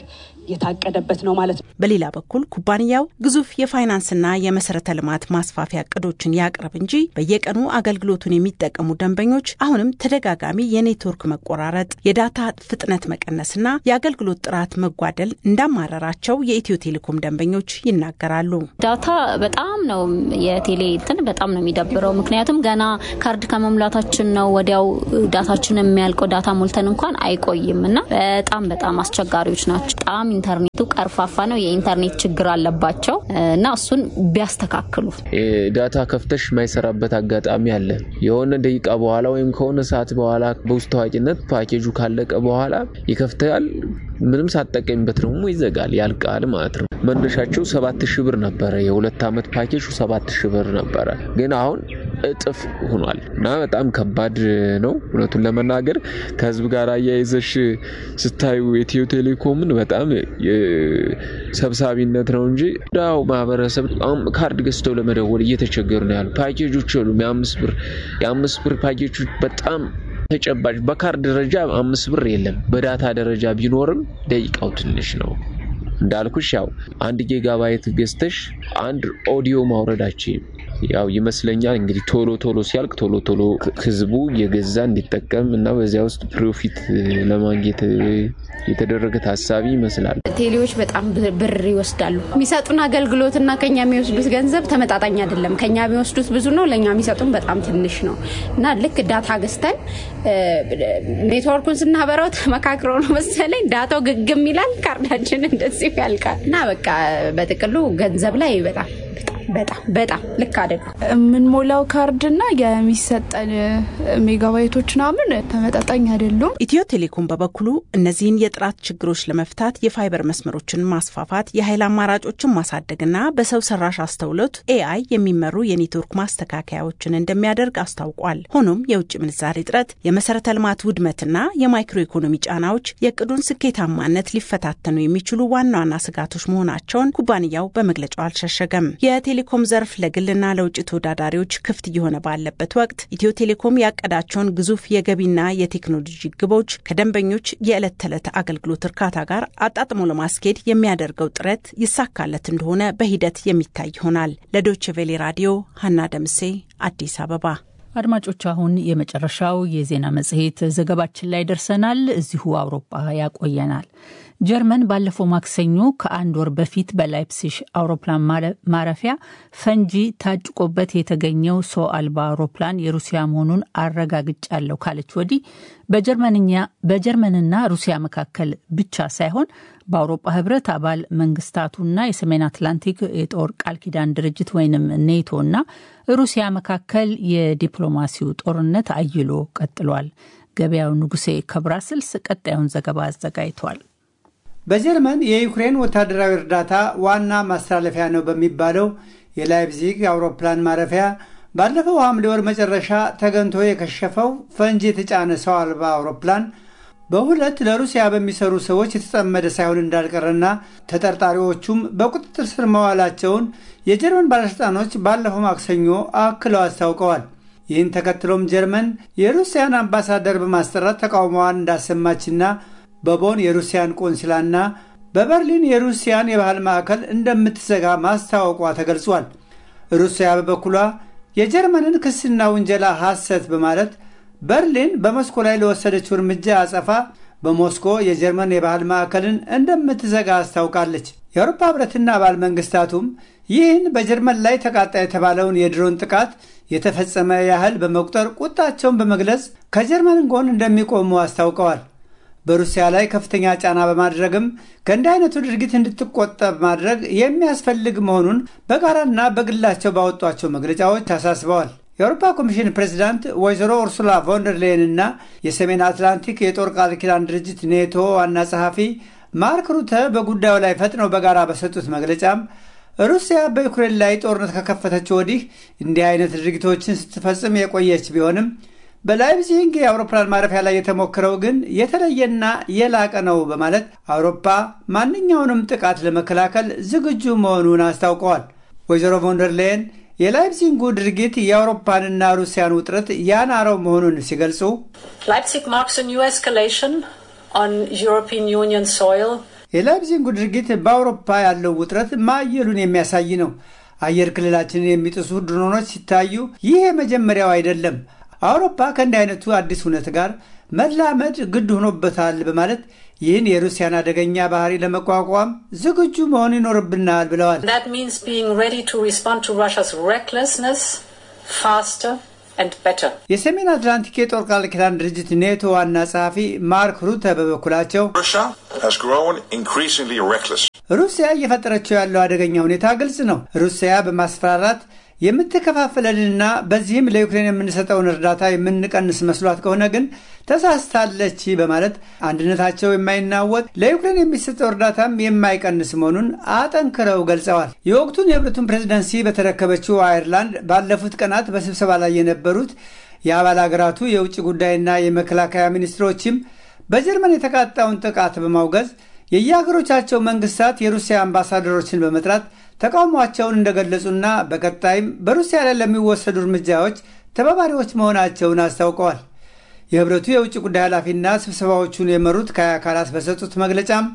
የታቀደበት ነው ማለት ነው። በሌላ በኩል ኩባንያው ግዙፍ የፋይናንስና የመሰረተ ልማት ማስፋፊያ እቅዶችን ያቅርብ እንጂ በየቀኑ አገልግሎቱን የሚጠቀሙ ደንበኞች አሁንም ተደጋጋሚ የኔትወርክ መቆራረጥ፣ የዳታ ፍጥነት መቀነስና የአገልግሎት ጥራት መጓደል እንዳማረራቸው የኢትዮ ቴሌኮም ደንበኞች ይናገራሉ። ዳታ በጣም ነው የቴሌ እንትን በጣም ነው የሚደብረው። ምክንያቱም ገና ካርድ ከመሙላታችን ነው ወዲያው ዳታችን የሚያልቀው። ዳታ ሞልተን እንኳን አይቆይም እና በጣም በጣም አስቸጋሪዎች ናቸው። በጣም ኢንተርኔቱ ቀርፋፋ ነው። የኢንተርኔት ችግር አለባቸው እና እሱን ቢያስተካክሉ። ዳታ ከፍተሽ የማይሰራበት አጋጣሚ አለ። የሆነ ደቂቃ በኋላ ወይም ከሆነ ሰዓት በኋላ በውስጥ ታዋቂነት ፓኬጁ ካለቀ በኋላ ይከፍታል። ምንም ሳጠቀሚበት ደግሞ ይዘጋል፣ ያልቃል ማለት ነው። መነሻቸው ሰባት ሺህ ብር ነበረ። የሁለት ዓመት ፓኬጁ ሰባት ሺህ ብር ነበረ፣ ግን አሁን እጥፍ ሆኗል እና በጣም ከባድ ነው። እውነቱን ለመናገር ከህዝብ ጋር አያይዘሽ ስታዩ ኢትዮ ቴሌኮምን በጣም ሰብሳቢነት ነው እንጂ ዳው ማህበረሰብ ካርድ ገዝተው ለመደወል እየተቸገሩ ነው ያሉ ፓኬጆች የሉም። የአምስት ብር የአምስት ብር ፓኬጆች በጣም ተጨባጭ በካርድ ደረጃ አምስት ብር የለም። በዳታ ደረጃ ቢኖርም ደቂቃው ትንሽ ነው። እንዳልኩሽ ያው አንድ ጊጋባይት ገዝተሽ አንድ ኦዲዮ ማውረዳችን ያው ይመስለኛል እንግዲህ ቶሎ ቶሎ ሲያልቅ ቶሎ ቶሎ ህዝቡ እየገዛ እንዲጠቀም እና በዚያ ውስጥ ፕሮፊት ለማግኘት የተደረገ ታሳቢ ይመስላል። ቴሌዎች በጣም ብር ይወስዳሉ። የሚሰጡን አገልግሎትና ከኛ የሚወስዱት ገንዘብ ተመጣጣኝ አይደለም። ከኛ የሚወስዱት ብዙ ነው፣ ለእኛ የሚሰጡን በጣም ትንሽ ነው እና ልክ ዳታ ገዝተን ኔትወርኩን ስናበራው ተመካክረው ነው መሰለኝ ዳታው ግግም ይላል፣ ካርዳችን እንደዚሁ ያልቃል እና በቃ በጥቅሉ ገንዘብ ላይ በጣም በጣም በጣም ልክ አይደሉም። የምንሞላው ካርድና የሚሰጠን ሜጋባይቶች ምናምን ተመጣጣኝ አይደሉም። ኢትዮ ቴሌኮም በበኩሉ እነዚህን የጥራት ችግሮች ለመፍታት የፋይበር መስመሮችን ማስፋፋት፣ የኃይል አማራጮችን ማሳደግና በሰው ሰራሽ አስተውሎት ኤአይ የሚመሩ የኔትወርክ ማስተካከያዎችን እንደሚያደርግ አስታውቋል። ሆኖም የውጭ ምንዛሬ እጥረት፣ የመሰረተ ልማት ውድመትና የማይክሮ ኢኮኖሚ ጫናዎች የእቅዱን ስኬታማነት ሊፈታተኑ የሚችሉ ዋና ዋና ስጋቶች መሆናቸውን ኩባንያው በመግለጫው አልሸሸገም። የቴሌኮም ዘርፍ ለግልና ለውጭ ተወዳዳሪዎች ክፍት እየሆነ ባለበት ወቅት ኢትዮ ቴሌኮም ያቀዳቸውን ግዙፍ የገቢና የቴክኖሎጂ ግቦች ከደንበኞች የዕለት ተዕለት አገልግሎት እርካታ ጋር አጣጥሞ ለማስኬድ የሚያደርገው ጥረት ይሳካለት እንደሆነ በሂደት የሚታይ ይሆናል። ለዶይቼ ቬሌ ራዲዮ ሀና ደምሴ አዲስ አበባ። አድማጮች፣ አሁን የመጨረሻው የዜና መጽሔት ዘገባችን ላይ ደርሰናል። እዚሁ አውሮፓ ያቆየናል። ጀርመን ባለፈው ማክሰኞ ከአንድ ወር በፊት በላይፕሲሽ አውሮፕላን ማረፊያ ፈንጂ ታጭቆበት የተገኘው ሰው አልባ አውሮፕላን የሩሲያ መሆኑን አረጋግጫለሁ ካለች ወዲህ በጀርመንና ሩሲያ መካከል ብቻ ሳይሆን በአውሮፓ ሕብረት አባል መንግስታቱና የሰሜን አትላንቲክ የጦር ቃል ኪዳን ድርጅት ወይንም ኔቶና ሩሲያ መካከል የዲፕሎማሲው ጦርነት አይሎ ቀጥሏል። ገበያው ንጉሴ ከብራስልስ ቀጣዩን ዘገባ አዘጋጅቷል። በጀርመን የዩክሬን ወታደራዊ እርዳታ ዋና ማስተላለፊያ ነው በሚባለው የላይፕዚግ አውሮፕላን ማረፊያ ባለፈው ሐምሌ ወር መጨረሻ ተገንቶ የከሸፈው ፈንጂ የተጫነ ሰው አልባ አውሮፕላን በሁለት ለሩሲያ በሚሰሩ ሰዎች የተጠመደ ሳይሆን እንዳልቀረና ተጠርጣሪዎቹም በቁጥጥር ስር መዋላቸውን የጀርመን ባለሥልጣኖች ባለፈው ማክሰኞ አክለው አስታውቀዋል። ይህን ተከትሎም ጀርመን የሩሲያን አምባሳደር በማስጠራት ተቃውሞዋን እንዳሰማችና በቦን የሩሲያን ቆንስላና በበርሊን የሩሲያን የባህል ማዕከል እንደምትዘጋ ማስታወቋ ተገልጿል። ሩሲያ በበኩሏ የጀርመንን ክስና ውንጀላ ሐሰት በማለት በርሊን በሞስኮ ላይ ለወሰደችው እርምጃ አጸፋ በሞስኮ የጀርመን የባህል ማዕከልን እንደምትዘጋ አስታውቃለች። የአውሮፓ ሕብረትና አባል መንግስታቱም ይህን በጀርመን ላይ ተቃጣ የተባለውን የድሮን ጥቃት የተፈጸመ ያህል በመቁጠር ቁጣቸውን በመግለጽ ከጀርመን ጎን እንደሚቆሙ አስታውቀዋል። በሩሲያ ላይ ከፍተኛ ጫና በማድረግም ከእንዲህ አይነቱ ድርጊት እንድትቆጠብ ማድረግ የሚያስፈልግ መሆኑን በጋራና በግላቸው ባወጧቸው መግለጫዎች አሳስበዋል። የአውሮፓ ኮሚሽን ፕሬዚዳንት ወይዘሮ ኡርሱላ ቮንደርሌን እና የሰሜን አትላንቲክ የጦር ቃል ኪዳን ድርጅት ኔቶ ዋና ጸሐፊ ማርክ ሩተ በጉዳዩ ላይ ፈጥነው በጋራ በሰጡት መግለጫም ሩሲያ በዩክሬን ላይ ጦርነት ከከፈተችው ወዲህ እንዲህ አይነት ድርጊቶችን ስትፈጽም የቆየች ቢሆንም በላይፕዚግ የአውሮፕላን ማረፊያ ላይ የተሞክረው ግን የተለየና የላቀ ነው በማለት አውሮፓ ማንኛውንም ጥቃት ለመከላከል ዝግጁ መሆኑን አስታውቀዋል። ወይዘሮ ቮንደርሌየን የላይፕዚጉ ድርጊት የአውሮፓንና ሩሲያን ውጥረት ያናረው መሆኑን ሲገልጹ Leipzig marks a new escalation on European Union soil የላይፕዚጉ ድርጊት በአውሮፓ ያለው ውጥረት ማየሉን የሚያሳይ ነው። አየር ክልላችንን የሚጥሱ ድሮኖች ሲታዩ ይህ የመጀመሪያው አይደለም። አውሮፓ ከእንዲህ አይነቱ አዲስ እውነት ጋር መላመድ ግድ ሆኖበታል በማለት ይህን የሩሲያን አደገኛ ባህሪ ለመቋቋም ዝግጁ መሆን ይኖርብናል ብለዋል። የሰሜን አትላንቲክ የጦር ቃል ኪዳን ድርጅት ኔቶ ዋና ጸሐፊ ማርክ ሩተ በበኩላቸው ሩሲያ እየፈጠረችው ያለው አደገኛ ሁኔታ ግልጽ ነው። ሩሲያ በማስፈራራት የምትከፋፍለንና በዚህም ለዩክሬን የምንሰጠውን እርዳታ የምንቀንስ መስሏት ከሆነ ግን ተሳስታለች በማለት አንድነታቸው የማይናወጥ ለዩክሬን የሚሰጠው እርዳታም የማይቀንስ መሆኑን አጠንክረው ገልጸዋል። የወቅቱን የህብረቱን ፕሬዝደንሲ በተረከበችው አየርላንድ ባለፉት ቀናት በስብሰባ ላይ የነበሩት የአባል ሀገራቱ የውጭ ጉዳይና የመከላከያ ሚኒስትሮችም በጀርመን የተቃጣውን ጥቃት በማውገዝ የየሀገሮቻቸው መንግስታት የሩሲያ አምባሳደሮችን በመጥራት ተቃውሟቸውን እንደገለጹና በቀጣይም በሩሲያ ላይ ለሚወሰዱ እርምጃዎች ተባባሪዎች መሆናቸውን አስታውቀዋል። የህብረቱ የውጭ ጉዳይ ኃላፊና ስብሰባዎቹን የመሩት ካያ ካላስ በሰጡት መግለጫም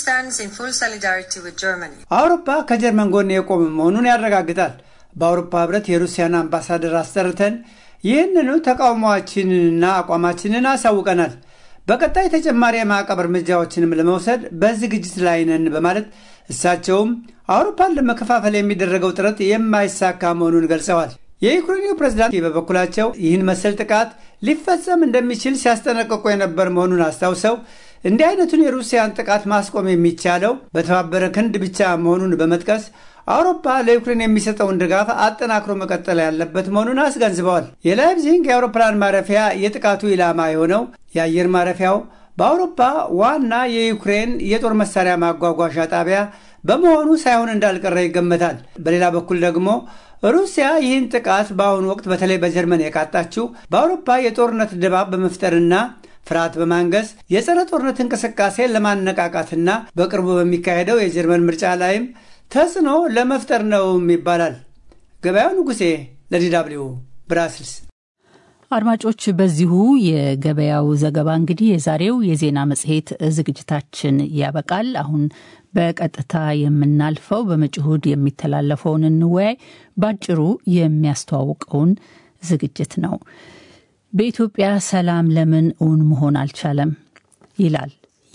አውሮፓ ከጀርመን ጎን የቆመ መሆኑን ያረጋግጣል። በአውሮፓ ህብረት የሩሲያን አምባሳደር አስጠርተን ይህንኑ ተቃውሟችንንና አቋማችንን አሳውቀናል። በቀጣይ ተጨማሪ የማዕቀብ እርምጃዎችንም ለመውሰድ በዝግጅት ላይ ነን በማለት እሳቸውም አውሮፓን ለመከፋፈል የሚደረገው ጥረት የማይሳካ መሆኑን ገልጸዋል። የዩክሬኑ ፕሬዝዳንት በበኩላቸው ይህን መሰል ጥቃት ሊፈጸም እንደሚችል ሲያስጠነቅቁ የነበር መሆኑን አስታውሰው እንዲህ አይነቱን የሩሲያን ጥቃት ማስቆም የሚቻለው በተባበረ ክንድ ብቻ መሆኑን በመጥቀስ አውሮፓ ለዩክሬን የሚሰጠውን ድጋፍ አጠናክሮ መቀጠል ያለበት መሆኑን አስገንዝበዋል። የላይፕዚግ የአውሮፕላን ማረፊያ የጥቃቱ ኢላማ የሆነው የአየር ማረፊያው በአውሮፓ ዋና የዩክሬን የጦር መሳሪያ ማጓጓዣ ጣቢያ በመሆኑ ሳይሆን እንዳልቀረ ይገመታል። በሌላ በኩል ደግሞ ሩሲያ ይህን ጥቃት በአሁኑ ወቅት በተለይ በጀርመን የቃጣችው በአውሮፓ የጦርነት ድባብ በመፍጠርና ፍርሃት በማንገስ የጸረ ጦርነት እንቅስቃሴ ለማነቃቃትና በቅርቡ በሚካሄደው የጀርመን ምርጫ ላይም ተጽዕኖ ለመፍጠር ነውም ይባላል። ገበያው ንጉሴ ለዲ ደብልዩ ብራስልስ። አድማጮች፣ በዚሁ የገበያው ዘገባ እንግዲህ የዛሬው የዜና መጽሔት ዝግጅታችን ያበቃል። አሁን በቀጥታ የምናልፈው በመጪው እሁድ የሚተላለፈውን እንወያይ ባጭሩ የሚያስተዋውቀውን ዝግጅት ነው። በኢትዮጵያ ሰላም ለምን እውን መሆን አልቻለም? ይላል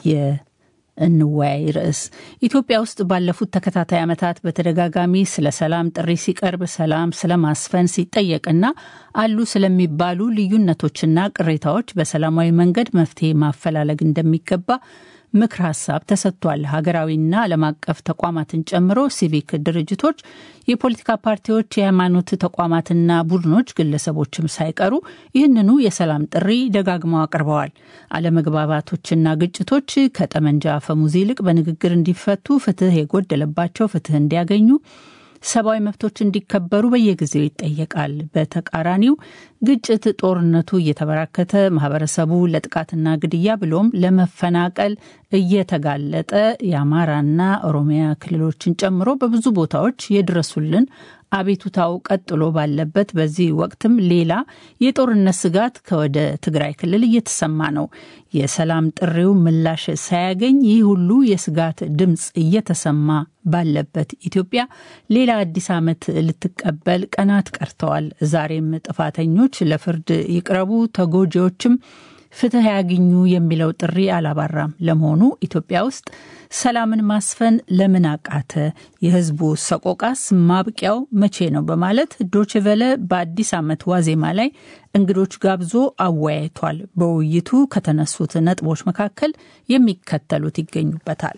የእንወያይ ርዕስ። ኢትዮጵያ ውስጥ ባለፉት ተከታታይ ዓመታት በተደጋጋሚ ስለ ሰላም ጥሪ ሲቀርብ ሰላም ስለ ማስፈን ሲጠየቅና አሉ ስለሚባሉ ልዩነቶችና ቅሬታዎች በሰላማዊ መንገድ መፍትሄ ማፈላለግ እንደሚገባ ምክር ሀሳብ ተሰጥቷል። ሀገራዊና ዓለም አቀፍ ተቋማትን ጨምሮ ሲቪክ ድርጅቶች፣ የፖለቲካ ፓርቲዎች፣ የሃይማኖት ተቋማትና ቡድኖች፣ ግለሰቦችም ሳይቀሩ ይህንኑ የሰላም ጥሪ ደጋግመው አቅርበዋል። አለመግባባቶችና ግጭቶች ከጠመንጃ አፈሙዝ ይልቅ በንግግር እንዲፈቱ፣ ፍትህ የጎደለባቸው ፍትህ እንዲያገኙ ሰብአዊ መብቶች እንዲከበሩ በየጊዜው ይጠየቃል። በተቃራኒው ግጭት፣ ጦርነቱ እየተበራከተ ማህበረሰቡ ለጥቃትና ግድያ ብሎም ለመፈናቀል እየተጋለጠ የአማራና ኦሮሚያ ክልሎችን ጨምሮ በብዙ ቦታዎች የድረሱልን አቤቱታው ቀጥሎ ባለበት በዚህ ወቅትም ሌላ የጦርነት ስጋት ከወደ ትግራይ ክልል እየተሰማ ነው። የሰላም ጥሪው ምላሽ ሳያገኝ ይህ ሁሉ የስጋት ድምፅ እየተሰማ ባለበት ኢትዮጵያ ሌላ አዲስ ዓመት ልትቀበል ቀናት ቀርተዋል። ዛሬም ጥፋተኞች ለፍርድ ይቅረቡ፣ ተጎጂዎችም ፍትህ ያግኙ የሚለው ጥሪ አላባራም። ለመሆኑ ኢትዮጵያ ውስጥ ሰላምን ማስፈን ለምን አቃተ? የህዝቡ ሰቆቃስ ማብቂያው መቼ ነው? በማለት ዶችቨለ በአዲስ ዓመት ዋዜማ ላይ እንግዶች ጋብዞ አወያይቷል። በውይይቱ ከተነሱት ነጥቦች መካከል የሚከተሉት ይገኙበታል።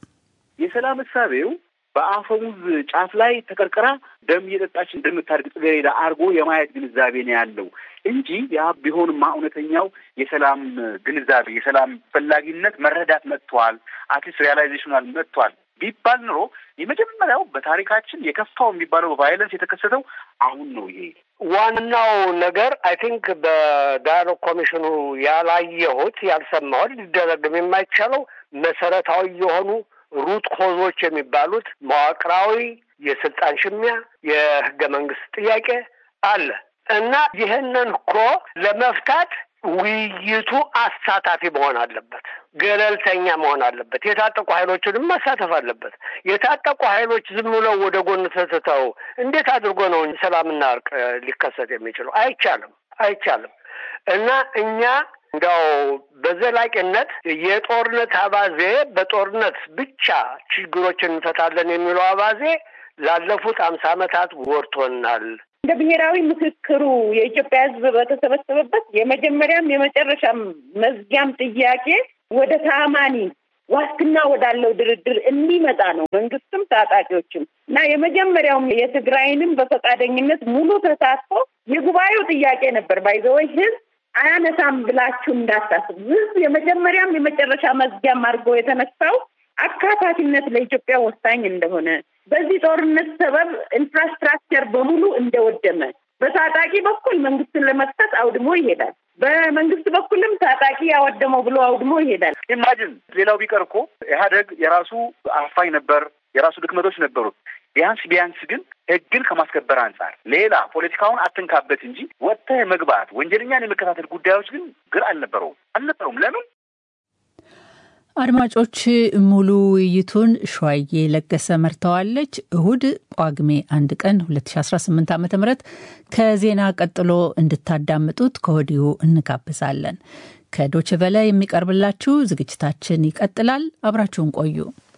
የሰላም እሳቤው በአፈሙዝ ጫፍ ላይ ተቀርቅራ ደም እየጠጣች እንደምታድግ ጽጌረዳ አድርጎ የማየት ግንዛቤ ነው ያለው እንጂ ያ ቢሆንማ እውነተኛው የሰላም ግንዛቤ የሰላም ፈላጊነት መረዳት መጥቷል፣ አትሊስት ሪያላይዜሽናል መጥቷል ቢባል ኑሮ የመጀመሪያው በታሪካችን የከፋው የሚባለው በቫይለንስ የተከሰተው አሁን ነው። ይሄ ዋናው ነገር አይ ቲንክ በዳያሎግ ኮሚሽኑ ያላየሁት ያልሰማሁት ሊደረግም የማይቻለው መሰረታዊ የሆኑ ሩት ኮዞች የሚባሉት መዋቅራዊ የስልጣን ሽሚያ፣ የህገ መንግስት ጥያቄ አለ እና ይህንን እኮ ለመፍታት ውይይቱ አሳታፊ መሆን አለበት፣ ገለልተኛ መሆን አለበት። የታጠቁ ኃይሎችንም ማሳተፍ አለበት። የታጠቁ ኃይሎች ዝም ብለው ወደ ጎን ተትተው እንዴት አድርጎ ነው ሰላምና እርቅ ሊከሰት የሚችለው? አይቻልም፣ አይቻልም። እና እኛ እንዲያው በዘላቂነት የጦርነት አባዜ በጦርነት ብቻ ችግሮችን እንፈታለን የሚለው አባዜ ላለፉት አምሳ ዓመታት ወርቶናል። እንደ ብሔራዊ ምክክሩ የኢትዮጵያ ሕዝብ በተሰበሰበበት የመጀመሪያም የመጨረሻም መዝጊያም ጥያቄ ወደ ታማኒ ዋስትና ወዳለው ድርድር እንዲመጣ ነው። መንግስትም ታጣቂዎችም እና የመጀመሪያውም የትግራይንም በፈቃደኝነት ሙሉ ተሳትፎ የጉባኤው ጥያቄ ነበር። ባይዘወይ ህዝብ አያነሳም ብላችሁ እንዳታስብ። ህዝብ የመጀመሪያም የመጨረሻ መዝጊያም አድርጎ የተነሳው አካታችነት ለኢትዮጵያ ወሳኝ እንደሆነ በዚህ ጦርነት ሰበብ ኢንፍራስትራክቸር በሙሉ እንደወደመ በታጣቂ በኩል መንግስትን ለመክሰስ አውድሞ ይሄዳል። በመንግስት በኩልም ታጣቂ ያወደመው ብሎ አውድሞ ይሄዳል። ኢማጅን ሌላው ቢቀር እኮ ኢህአደግ የራሱ አፋኝ ነበር፣ የራሱ ድክመቶች ነበሩት። ቢያንስ ቢያንስ ግን ህግን ከማስከበር አንጻር ሌላ ፖለቲካውን አትንካበት እንጂ ወጥተህ መግባት ወንጀለኛን የመከታተል ጉዳዮች ግን ግር አልነበረውም አልነበረውም። ለምን? አድማጮች ሙሉ ውይይቱን ሸዋዬ ለገሰ መርተዋለች። እሁድ ጳጉሜ አንድ ቀን 2018 ዓ ም ከዜና ቀጥሎ እንድታዳምጡት ከወዲሁ እንጋብዛለን። ከዶችቨለ የሚቀርብላችሁ ዝግጅታችን ይቀጥላል። አብራችሁን ቆዩ።